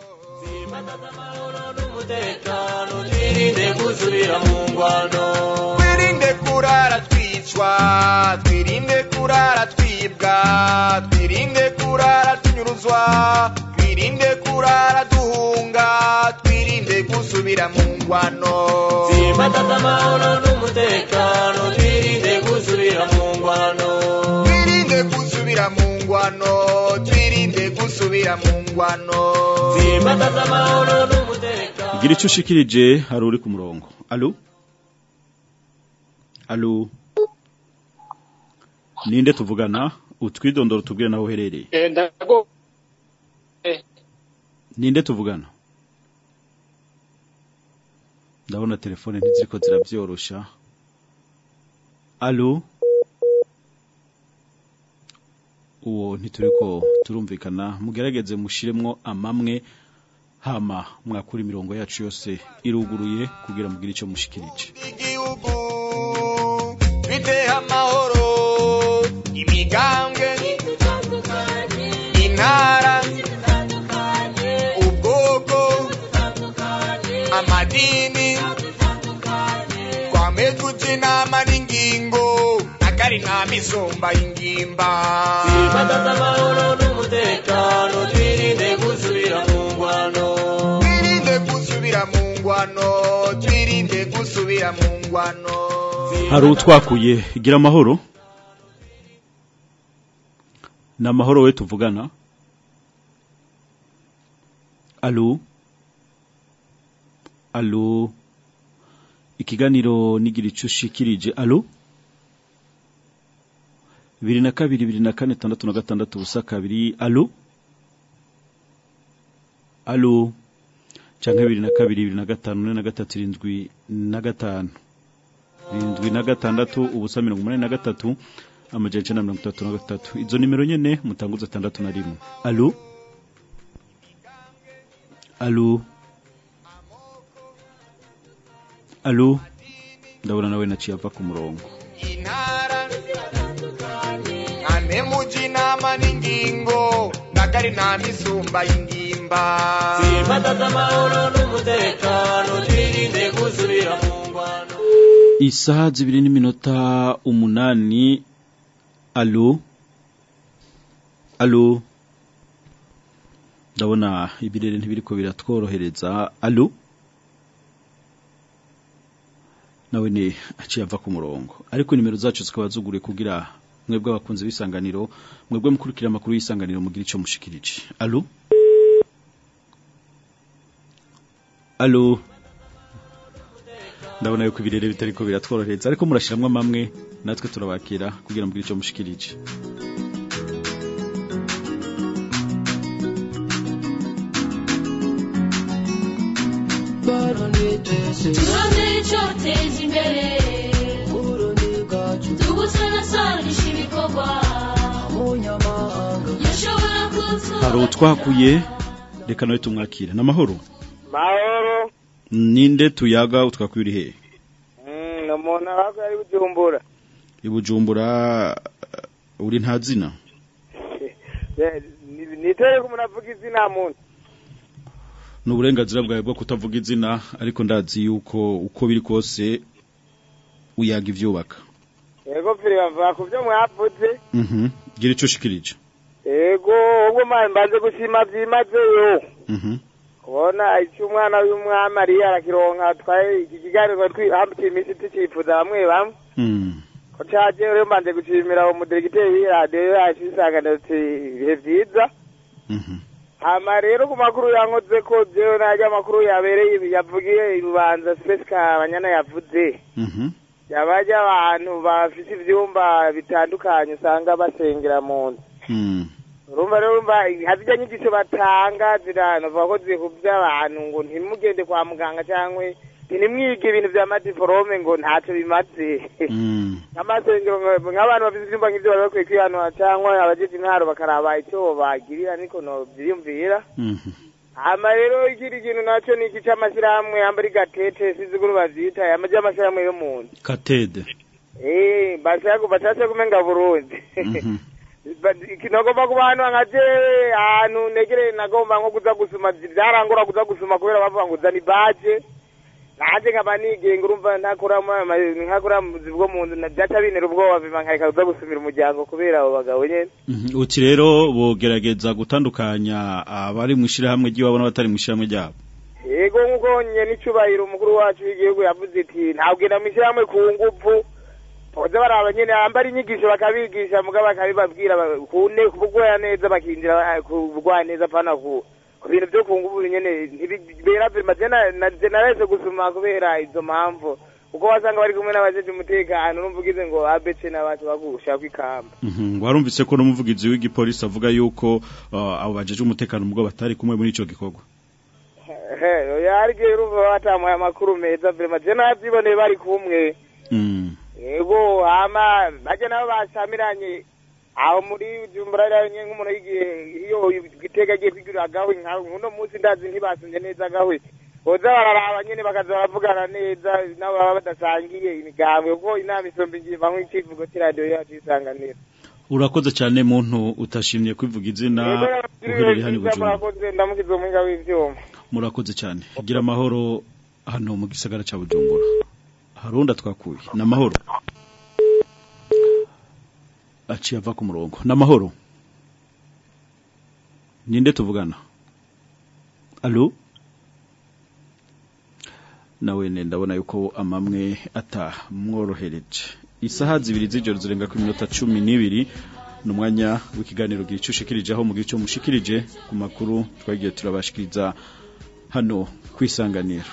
umutekano twirinde gusubira mu ngwano twirinde kurara twicwa twirinde kurara twibwa twirinde kurara tunyuruzwa twirinde kurara duhunga twirinde gusubira mu ngwano Simbataza amahoro n'umutekano twirinde gusubira mu ngwano twirinde gusubira mu ngwano twirinde gusubira mu ngwano Simbataza amahoro n'umutekano gira ico ushikirije hari uri ku murongo allo allo ninde tuvugana utwidondoro tubwire naho uherereye ndago ninde tuvugana ndabona telefone ntiziriko zirabyorosha allo uwo ntituriko turumvikana mugerageze mushiremwo amamwe hama mwakura imirongo yacu yose iruguruye kugira mugire ico mushikirije igihugu twiteho amahoro imigambwe intara ubwoko amadini twame tuja inama n'ingingo akari nta misumba y'ingimba Twimatata amahoro n'umutekano twirinde gusubira mu ngwano twirinde gusubira mu ngwano twirinde gusubira mu ngwano hari utwakuye gira amahoro ni amahoro we tuvugana alo alo ikiganiro nigira icyo ushikirije alo bibiri na kabiri bibiri na kane tandatu na gatandatu ubusa kabiri alo alo cyangwa bibiri na kabiri bibiri na gatanu ine na gatatu irindwi na gatanu irindwi na gatandatu ubusa mirongo umunani na gatatu amajana icyenda na mirongo itatu na gatatu izo nimero nyene mutanguza atandatu na rimwe alo alo alo ndabona nawe naciye ava ku murongo intara ane muja inama n'ingingo nakari nta misumba y'ingimba Twimatata amahoro n'umutekano twirinde gusubira mu ngwano isaha zibiri n'iminota umunani alo alo ndabona ibirere ntibiriko biratworohereza alo nawe ni aciye ava ku murongo ariko nimero zacu zikaba zugure kugira mwebwe abakunzi b'isanganiro mwebwe mukurikira amakuru y'isanganiro mugira icyo mushikirije alo alo ndabona yuko ibirere bitariko biratworohereza ariko murashiramwe amamwe natwe turabakira kugira mugire icyo mushikirije turondere icyoteza imbere tugusanasanisha ibikorwa yashobora kutuba hari utwakuye reka nawe tumwakire n'amahoro mahoro ninde tuyaga utwakuye uri hehe Mm, ni umuntu ahubwo ari bujumbura i bujumbura uh, uri nta zina Eh, ni- nitere ko umuntu avuga izina muntu ni uburenganzira bwawe bwo kutavuga izina ariko ndazi yuko uko biri kose uyaga ivyubaka yego fire bavuga ku byo mwavuze mhm gira ico ushikirije yego ubwo mbaye mbanze gushima byimazeyo mhm kubona icyo umwana w'umwami ariyo arakironka twaye iki kiganiro twihambikiye iminsi tucifuza bamwe bamwe mm ko caje rero mbanje gushimira umudiregiteri w'iradiyo yacu isanganiro ati ibihe vyiza hama rero ku makuru yankoze ko jewe naryo amakuru yabereye yavugiye irubanza spesika abanyana yavuze mhm yabaje abantu bafise ivyumba bitandukanye usanga basengera mu nzu mm urumva rero urumva hazirya nyigisho batanga ziranavuga ko zihuvya abantu ngo ntimugende kwa muganga cyangwa ntimwige ibintu vya madiforome ngo ntaco bimaze mm nk'amasengero nka- nk'abantu bafise ivyumba nk'ivyo bari bakwiye kwihanura cyangwa abajeje intwaro bakaraba ico bagirira niko novyiyumvira mhm hama rero ikindi kintu naco ni iki c'amashyirahamwe yambara igatete sizi ukuntu bavyita amaje amashyirahamwe yo mu nzu katede Eh, bashaka bashaka kumenga Burundi. mhm Kinagomba kuba hano nka jewe ahantu negere nagomba nko kuza gusuma byarangora kuza gusuma kubera bavuga ngo zani baje. Naje nkaba nigenga urumva ntakora mu- ma- nkakora mu buzi bwo mu nzu byaca bintera ubwoba biba nkareka kuza gusumira umuryango kubera abo bagabo nyene. Mhm. uti rero bogerageza gutandukanya abari mu ishirahamwe ry'iwabo n'abatari mu ishirahamwe ryabo Yego nkuko nye n'icubahiro umukuru wacu w'igihugu yavuze ati ntawugenda mu ishyirahamwe ku nguvu boza baraba nyene ambara inyigisho bakabigisha muga bakabibabwira ba- ku ne kubugwaya neza bakinjira ba- kubugwaya neza pana ku ku bintu byo ku nguvu nyene ntibibera vima jena narese gusuma kubera izo mpamvu kuko wasanga bari kumwe n'abajeje umutekano urumva ugize ngo abece n'abantu bagusha kwikamba Mhm. warumvise ko n'umuvugizi w'igipolisi avuga yuko uh, abo bajeje umutekano mugabo batari kumwe muri ico gikorwa yarige urumva batamuye amakuru meza vima je navyiboneye bari kumwe mm yego hama baje nabo basamiranye aho muri jumbura rero nye nk'umuntu y'igihe iyo igitega agiye kwigurira agawe nka uno munsi ndazi ntibasunze neza agawe boza bararaba nyene bakaza baravugana neza nabo baba badasangiye imigambwe kuko inama isomba ingimba nk'icivugo c'iradiyo yacu isanganiro urakoze cyane muntu utashimye kwivuga izina uherereye hano i Bujumbura murakoze ndamukiza umuhinga w'ivyuma murakoze cyane gira amahoro hano mu gisagara cya Bujumbura harunda twakuye ni amahoro aciye ava ku murongo ni amahoro ninde tuvugana alo nawe ne ndabona yuko amamwe atamworohereje isaha zibiri z'ijoro zirenga ku minota cumi n'ibiri ni umwanya w'ikiganiro gira icyo ushikirije aho mu gihe cyo mushikirije ku makuru twagiye turabashikiriza hano kwisanganira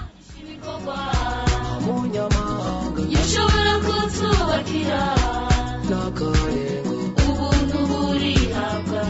yashobora kutubakira ubuntu burihabwa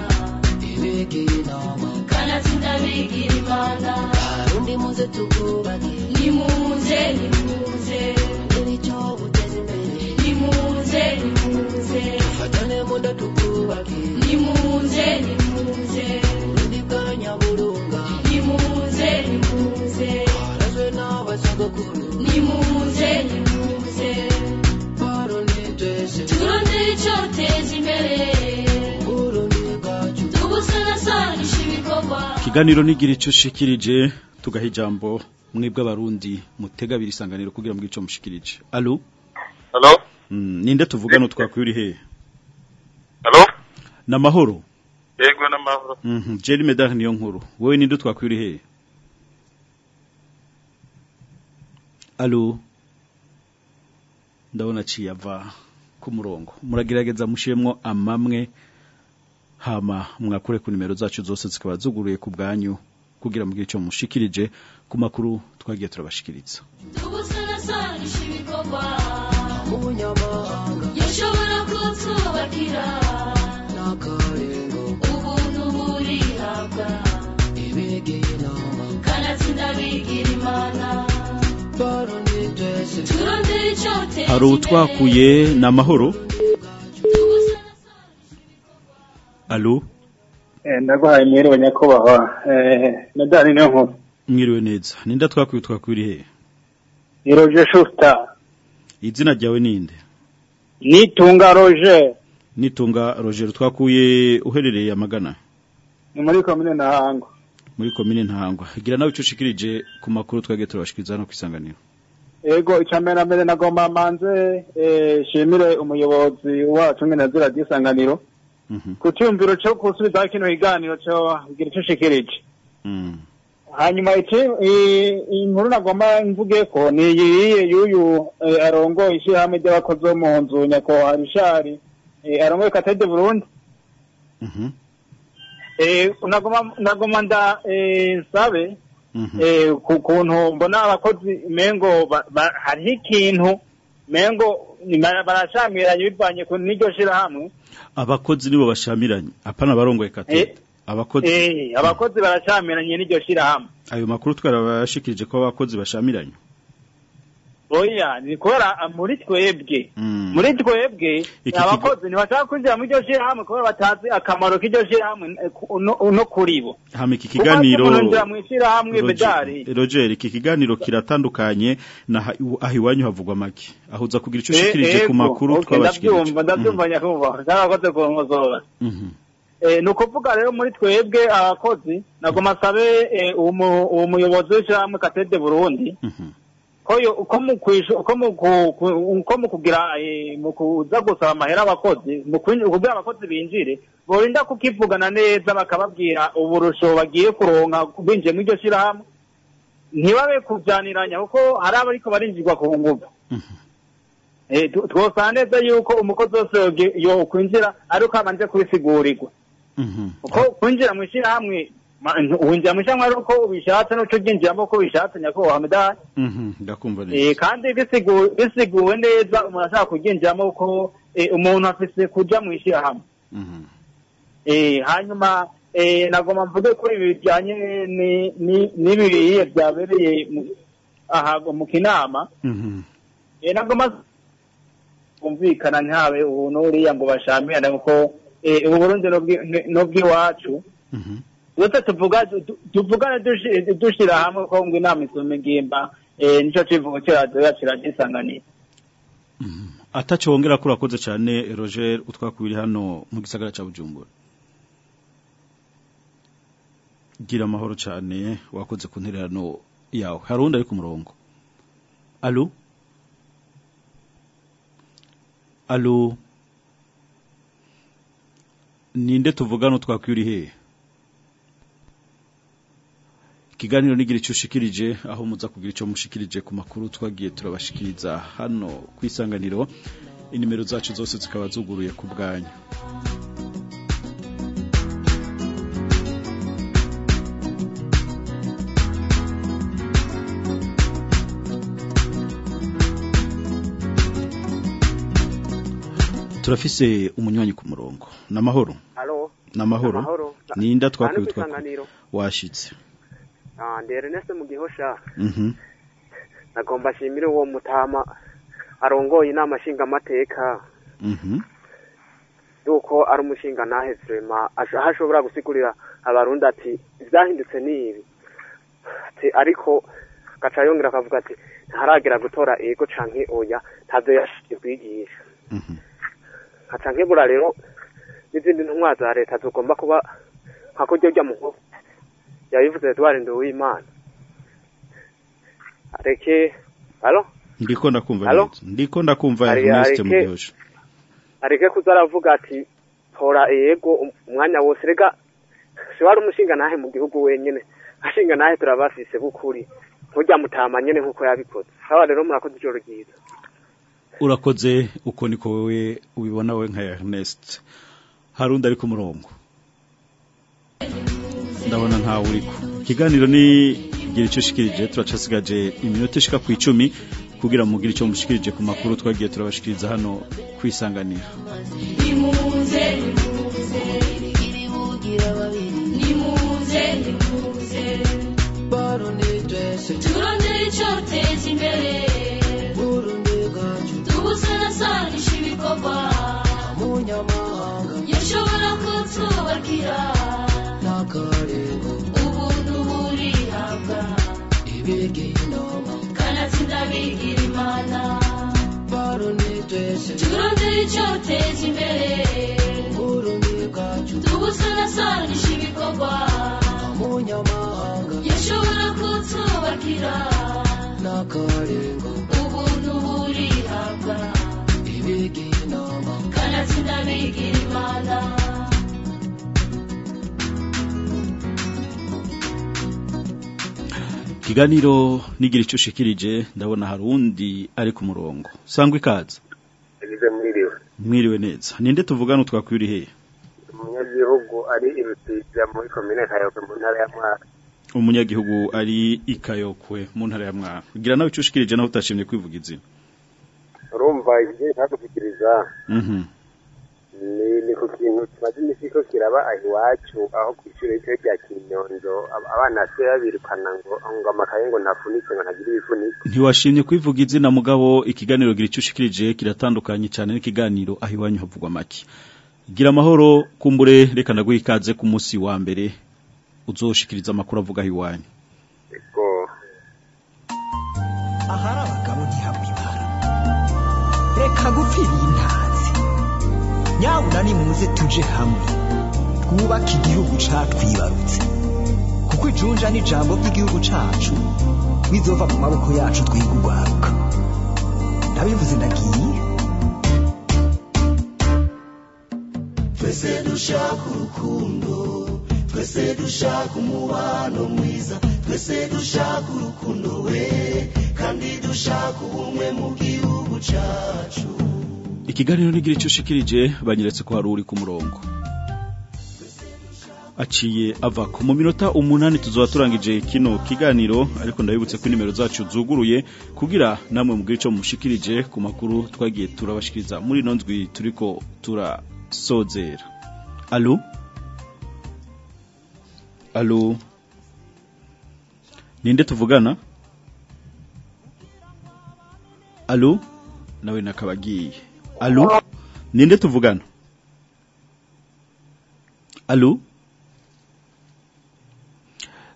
kanatsinda bigira imana Arundi muze tukubake nimuze nimuze nicyo guteza imbere nimuze nimuze fatane muda tukubake nimuze nimuze urundi bwa nyaburunga nimuze nimuze harazwe n'abasogokuru nimuze nimuze barundi twese turondere icyoteza imbere urundi bwacu tubusanasanisha ibikorwa ikiganiro nigira icyo ushikirije tugaha ijambo mwebwe abarundi mutega abiri isanganiro kugira ngo icyo mushikirije alo Hello? Mm, ninde tuvugana twakuye uri hehe Hello? ni amahoro Yego n'amahoro. Mhm, Jerry Medard niyo nkuru wowe ninde twakuye uri hehe alo ndabona aciye ava ku murongo muragerageza mushiremwo amamwe hama mwakure ku nimero zacu zose zikaba zuguruye ku bwanyu kugira mugire icyo mushikirije ku makuru twagiye turabashikiriza tubusanasanisha ibikorwa umunyamahanga yashobora kutubakira n'akarengo ubuntu burihabwa ibegeye inama kanatsinda bigira imana barundi twese turondere icyoteza hari utwakuye ni amahoro alo ndaguhaye mwiriwe nyakubahwa eh, medani niyo nkuru mwiriwe neza ninde twakuye twakuye uri hehe ni roger shusta izina ryawe ninde nitunga roger nitunga roger twakuye uherereye amagana ni muri komine ntahangwa muri komine ntahangwa gira nawe icyo ushikirije ku makuru twagiye turabashikiriza hano ku isanganiro ego icya mbere na mbere nagomba manze eh, shimire umuyobozi wacu ngene azira ry'isanganiro ku cyumviro cyo gusubizaho kino kiganiro cyo kugira icyo ushikirije hanyuma iki i- inkuru nagomba mvuge ko ni iyiye y'uyu eh, arongoye ishyirahamwe ry'abakozi bo mu nzu nyakubahwa rishari eh, arongoye katede burundi eh, nagomba nagomba nda eh, nsabe eh, ku kuntu mbona abakozi mengo ba- ba- hariho ikintu mengo ni- barashamiranye bivanye ku n'iryo shirahamwe abakozi nibo bashamiranye apana barongoye katete abakozi eh, abakozi barashamiranye n'iryo shirahamwe ayo makuru twarabashikirije ko abakozi bashamiranye oya ni kubera ah, muri twebwe muri twebwe Iki abakozi ntibashaka kwinjira muri iryo shirahamwe kubera batazi akamaro k'iryo shirahamwe eh, ku- no no kuri bo hama iki kiganiro Kumaze umuntu mu ishirahamwe Roger- bedari Roger iki kiganiro kiratandukanye na ha- aho iwanyu havugwa make aho uza kugira icyo Eh, ushikirije ku ego, makuru okay, twabashikirije ndabyumva ndabyumva nyakubahwa cyarakoze kunkosora Mhm. Eh, ni ukuvuga rero muri twebwe abakozi nagoma asabe eh, uwo mu- uwo muyobozi w'ishyirahamwe katede burundi ko yo- uko mu kwishu- uko mu ku- ku- uko mu kugira eh, mu kuza gusaba amahera abakozi mu kwinji- kugira abakozi binjire borinda kukivugana neza bakababwira uburusho bagiye kuronka binjiye muri iryo shyirahamwe ntibabe kujyaniranya kuko hari abariko barinjirwa ku nguvu Eh, tu- twosanga neza yuko umukozi wose yoge- yokwinjira ariko abanje kubisigurirwa kuko kwinjira mu ishyirahamwe ma- winjira mu ishyirahamwe ari uko ubishatse n'uco uryinjiramo uko ubishatse nyakubahwa medali Mhm, ndakumva neza Eh, kandi bisigu- bisiguwe neza umuntu ashaka kuryinjiramo ko eh, umuntu afise kuja mu ishyirahamwe Eh, hanyuma eh, nagomba mvuge ko ibi bijyanye ni- ni- n'ibiriye byabereye mu- aha mu kinama Mhm. Eh, nagomba kumvikana ntihabe ubu n'uriya ngo bashamirane kuko eh, ubu Burundi n'ubwi- n'ubw'iwacu twese tuvuga tu- tuvugane dushi- dushira hamwe ko ngo inama isumba ingimba eh, nico civugo cyacu kiragisanganira ataco wongera ko urakoze cyane Roger utwakubiri hano mu gisagara ca Bujumbura gira amahoro cyane wakoze ku ntererano yawe hari undi ari ku murongo alo alo ninde tuvugana twakwiri he ikiganiro nigira icyo ushikirije aho muza kugira icyo mushikirije ku makuru twagiye turabashikiriza hano ku isanganiro inimero zacu zose zikaba zuguruye ku bwanyu turafise umunywanyi ku murongo namahoro Halo. namahoro Namahoro. ninda Hano twakwiye ku twakwiye isanganiro. washitse Ah, ndi Ernest mu gihosha. mhm Nagomba ashimire uwo mutama arongoye inama nshinga amateka mhm yuko ari umushinga nahe vrema aho ashobora gusigurira abarundi ati ivyahindutse ni ibi ati ariko gaca yongera akavuga ati ntaragera gutora ego canke oya ntavyo yashikiye kwigisha nkaca nkebura rero n'izindi ntumwa za leta zigomba kuba nka kurya rya muhoro yabivuze Edouard Nduwimana areke alo ndiko ndakumva Halo? neza ndiko ndakumva Ari- Ernest areke- mu gihosha areke kuza aravuga ati tora ego um- umwanya wose rega si wari umushinga nahe mu gihugu wenyene ashinga nahe turabafise bukuri nturya mutama nyene nkuko yabikoze sawa rero murakoze ijoro ryiza urakoze uko niko wewe ubibona we nka Ernest hari undi ari ku murongo ndabona ntawe uriko ikiganiro ni gira icyo ushikirije turacasigaje iminota ishika ku icumi kugira mugire icyo mushikirije ku makuru twagiye turabashikiriza hano kwisanganira nimuze nimuze iribugira babiri nimuze nimuze barundi twese turondere icyoteza imbere burundi bwacu tubusanasanisha ibikorwa munyamahanga yashobora kutubakira n'akarengo ubuntu burihabwa ibigira inama kanatsinda bigira imana barundi twese turondere icyoteza imbere burundi bwacu tubusanasanisha ibikorwa munyamahanga yashobora kutubakira n'akarengo ubuntu burihabwa ibigira inama kanatsinda bigira imana ikiganiro nigira icyo ushikirije ndabona hari undi ari ku murongo sangwa ikaze yagize mwiriwe mwiriwe neza ninde tuvugana twakwiri he umunyagihugu ari ibisiga muri komine kayobe mu ntara ya mwaka umunyagihugu ari ikayokwe mu ntara ya mwaka gira nawe icyo ushikirije nawe utashimye kwivuga izina urumva ibyo ntakugukiriza mhm ni ni ku kintu kimaze iminsi ko kiraba aho iwacu aho ku ishuri rito rya kinyonzo ab- abana basigaye babirukana ngo ngo amakaye ngo ntafunike ngo ntagire ibifuniko ntiwashimye kwivuga izina mugabo ikiganiro gira icyo ushikirije kiratandukanye cyane n'ikiganiro aho iwanyu havugwa make gira amahoro kumbure reka ndaguha ikaze ku munsi wa mbere uzoshikiriza amakuru avuga aho iwanyu Ego. ahari abagabo ntihabwa ibara reka gupfira iyi ntazi nyabuna nimuze tuje hamwe twubake igihugu catwibarutse kuko ijunja n'ijambo ry'igihugu cacu bizova mu maboko yacu twiga urwaruka ndabivuze ndagiye twese dushaka urukundo twese dushaka umubano mwiza twese dushaka urukundo we kandi dushaka ubumwe mu gihugu cyacu ikiganiro nigira icyo ushikirije banyeretse ko hari uri ku murongo aciye ava ko mu minota umunani tuzoba turangije kino kiganiro ariko ndabibutse ko nimero zacu zuguruye kugira namwe mugire icyo mushikirije ku makuru twagiye turabashikiriza muri ino ndwi turiko turasozera alo alo ninde tuvugana alo nawe nakabagiye alo ninde tuvugana alo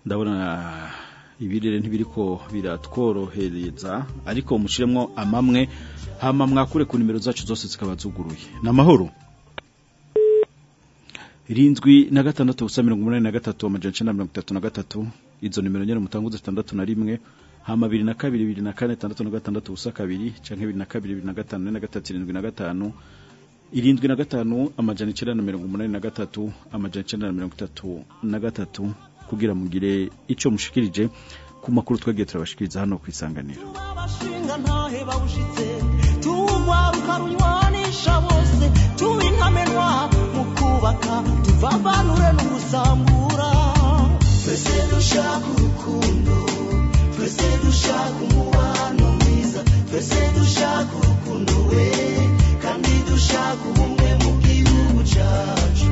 ndabona ibirere ntibiriko biratworohereza ariko mushiremwo amamwe hama mwakure ku nimero zacu zose zikaba zuguruye namahoro irindwi na gatandatu ubusa mirongo umunani na gatatu amajana icenda na mirongo itatu na gatatu izo nimero nyene mutanguze zitandatu na rimwe hama bibiri na kabiri bibiri na kane tandatu na gatandatu ubusa kabiri canke bibiri na kabiri bibiri na gatanu ine na gatatu irindwi na gatanu irindwi na gatanu amajana icenda na mirongo umunani na gatatu amajana icenda na mirongo itatu na gatatu kugira mugire ico mushikirije ku makuru twagiye turabashikiriza hano ku isanganiro abashinga ntahe bawushitse tuwugwaruka runywanisha bose tuba intamenwa mu kubaka tuvavanure n'ugusambura twese dushaka urukundo twese dushaka umubano mwiza twese dushaka urukundo we kandi dushaka ubumwe mu gihugu cyacu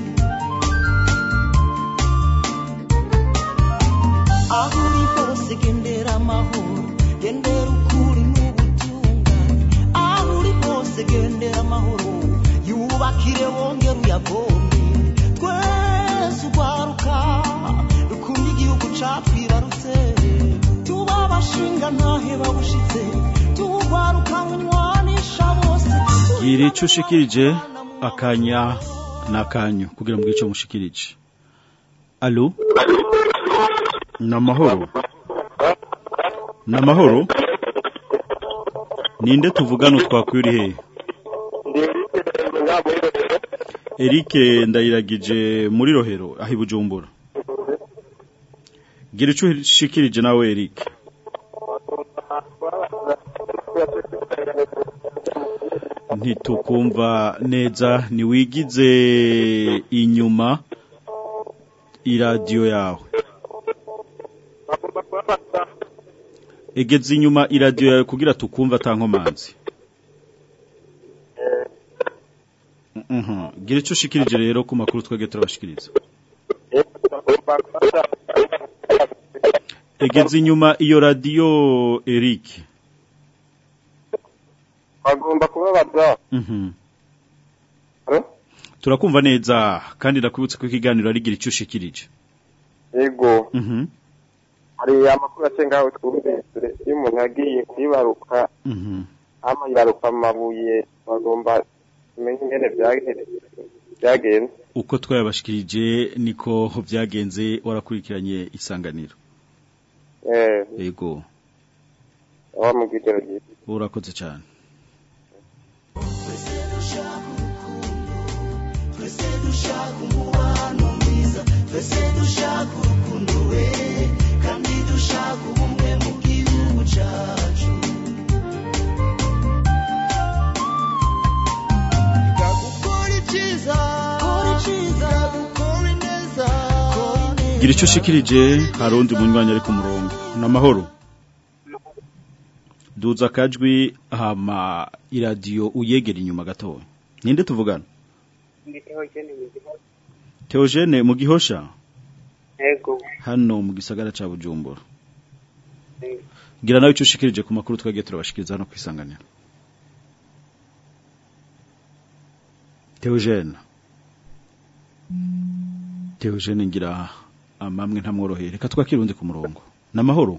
aho uri hose gendera amahoro gendera ukuri n'ubutungane aho uri hose gendera amahoro yubakire wongere uyavome twese urwaruka dukunda igihugu catwibarutse tuba abashinga ntahe babushitse tuwugwaruka munywanisha bose gira ico ushikirije akanya n'akanyu kugira mugire ico mushikirije alo namahoro namahoro ninde tuvugana twakwiri he Eric ndayiragije muri rohero aho ibujumbura gira ico ushikirije nawe Eric ntitukumva neza ntiwigize inyuma iradiyo yawe egeze inyuma iradiyo yawe kugira tukumva atankomanzi Mhm. gira icyo ushikirije rero ku makuru twebwe turabashikiriza egeze inyuma iyo radiyo Eric bagomba kubabaza Mhm. turakumva neza kandi ndakwibutsa ko ikiganiro ari gira icyo ushikirije yego Mhm. hari amakuru acengaho twumvise iyo umuntu yagiye kwibaruka Mhm. ama yibaruka amabuye bagomba kumenya ingene byage- byagenze uko twayabashikirije niko byagenze warakurikiranye isanganiro eh yego aho mu bwigero byiza urakoze cyane twese dushaka umubano mwiza twese dushaka urukundo we kandi dushaka ubumwe mu gihugu cyacu gukora icyiza kora icyiza gukora ineza gira icyo ushikirije hari undi munywanyi ari ku murongo n'amahoro duza akajwi hama iradiyo uyegera inyuma gatoya ninde tuvugana Theogene mu gihosha Ego. hano mu gisagara ca Bujumbura gira nawe icyo ushikirije ku makuru twagiye turabashikiriza hano kwisanganira Theogene Theogene ngira amamwe ntamworoheye reka twakire undi ku murongo n'amahoro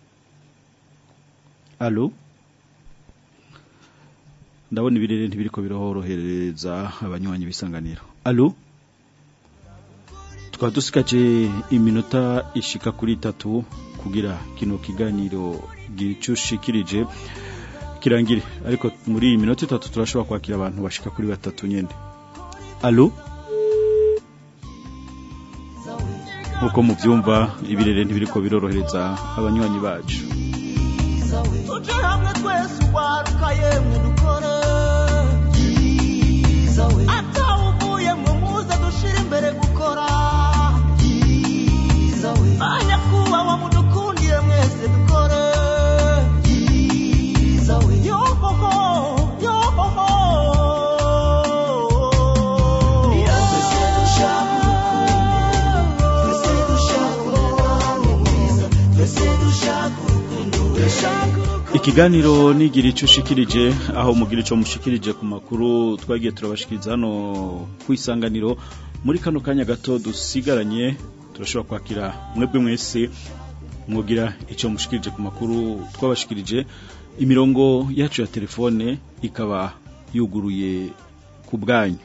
Allo ndabona ibirere ntibiriko birahorohereza abanywanyi bisanganiro Allo tukaba dusigaje iminota ishika kuri itatu kugira kino kiganiro gicushikirije kirangire ariko muri iyi minota itatu turashobora kwakira abantu bashika kuri batatu nyene Allo nkuko muvyumva ibirere ntibiriko birorohereza abanywanyi bacu tuje hamwe twese urwaruka yemwe dukore atawuvuye mwe muze dushire imbere gukora banyakubahwa mudukundire mwese dukore yohoho yohoho twese dushaka urukundo twese dushaka umubano mwiza twese dushaka urukundo we Ikiganiro nigira ico ushikirije aho mugira ico mushikirije ku makuru twagiye turabashikiriza hano ku isanganiro muri kano kanya gato dusigaranye turashobora kwakira mwebwe mwese mwogira icyo mushikirije ku makuru twabashikirije imirongo yacu ya telefone ikaba yuguruye ku bwanyu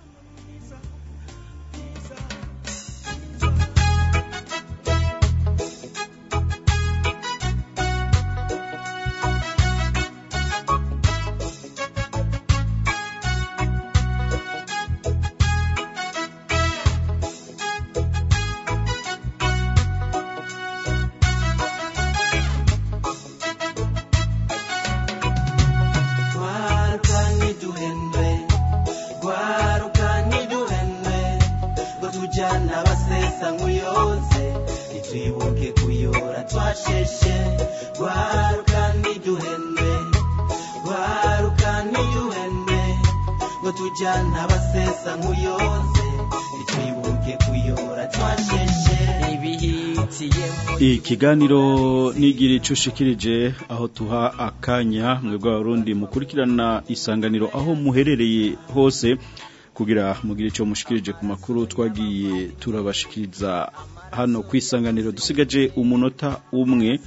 Gwaruka ntiduhendwe Gwaruka ntiduhendwe Ngo tujyana abasesa nk'uyoze Ntitwibuke kuyora twasheshe Gwaruka ntiduhendwe Gwaruka ntiduhendwe Ngo tujyana abasesa nk'uyoze Ntitwibuke kuyora twasheshe Ibihitiyemo ikiganiro nigira ico ushikirije aho tuha akanya mwebwe abarundi mukurikirana isanganiro aho muherereye hose kugira mugire ico mushikirije ku makuru twagiye turabashikiriza hano ku isanganiro dusigaje umunota umwe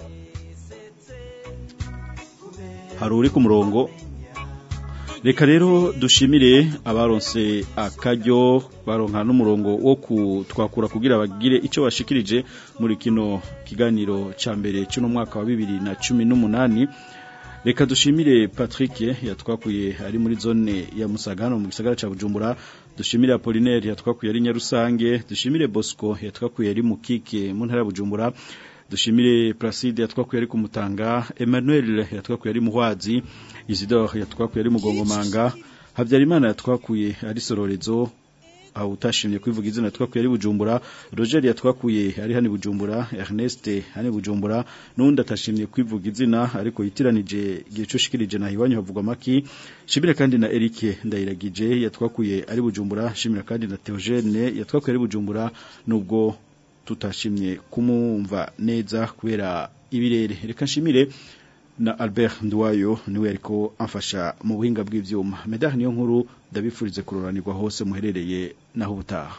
hari uri ku murongo reka rero dushimire abaronse akaryo baronka n'umurongo wo kutwakura kugira bagire icyo bashikirije muri kino kiganiro cya mbere cy'uno mwaka wa bibiri na cumi n'umunani reka dushimire patrick yatwakuye ari muri zone ya musaga hano mu gisagara cya bujumbura dushimire apolinaire yatwakuye ari nyarusange dushimire bosco yatwakuye ari mu kike mu ntara ya bujumbura dushimire Placide yatwakuye ari kumutanga Emmanuel yatwakuye ari muhwazi Isidore yatwakuye ari mugongomanga Habyarimana yatwakuye ari sororezo aho utashimye kwivuga izina yatwakuye ari bujumbura Roger yatwakuye ari hani bujumbura Ernest hani bujumbura nundi atashimye kwivuga izina ariko yitiranije gihe cushikirije na hiwanyu havugwa maki shimire kandi na Eric ndayiragije yatwakuye ari bujumbura shimira kandi na Theogene yatwakuye ari bujumbura nubwo tutashimye kumumva neza kubera ibirere reka nshimire na Albert Ndwayo niwe ariko amfasha mu buhinga bw'ivyuma medal niyo nkuru ndabifurize kuroranirwa hose muherereye naho ubutaha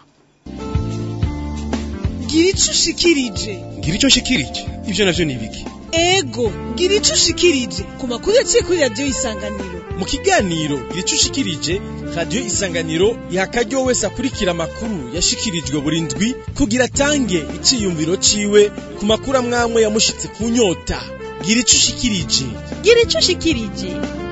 gira ico ushikirije ngira icyo nshikirije ibyo navyo ni ibiki ego gira ico ushikirije ku makuru yaciye kuri radiyo isanganiro mu kiganiro gira icyo ushikirije radiyo isanganiro iha akaryo wese akurikira amakuru yashikirijwe buri ndwi kugira atange iciyumviro ciwe ku makuru amwamwe yamushitse ku nyota gira ico ushikirije gira ico ushikirije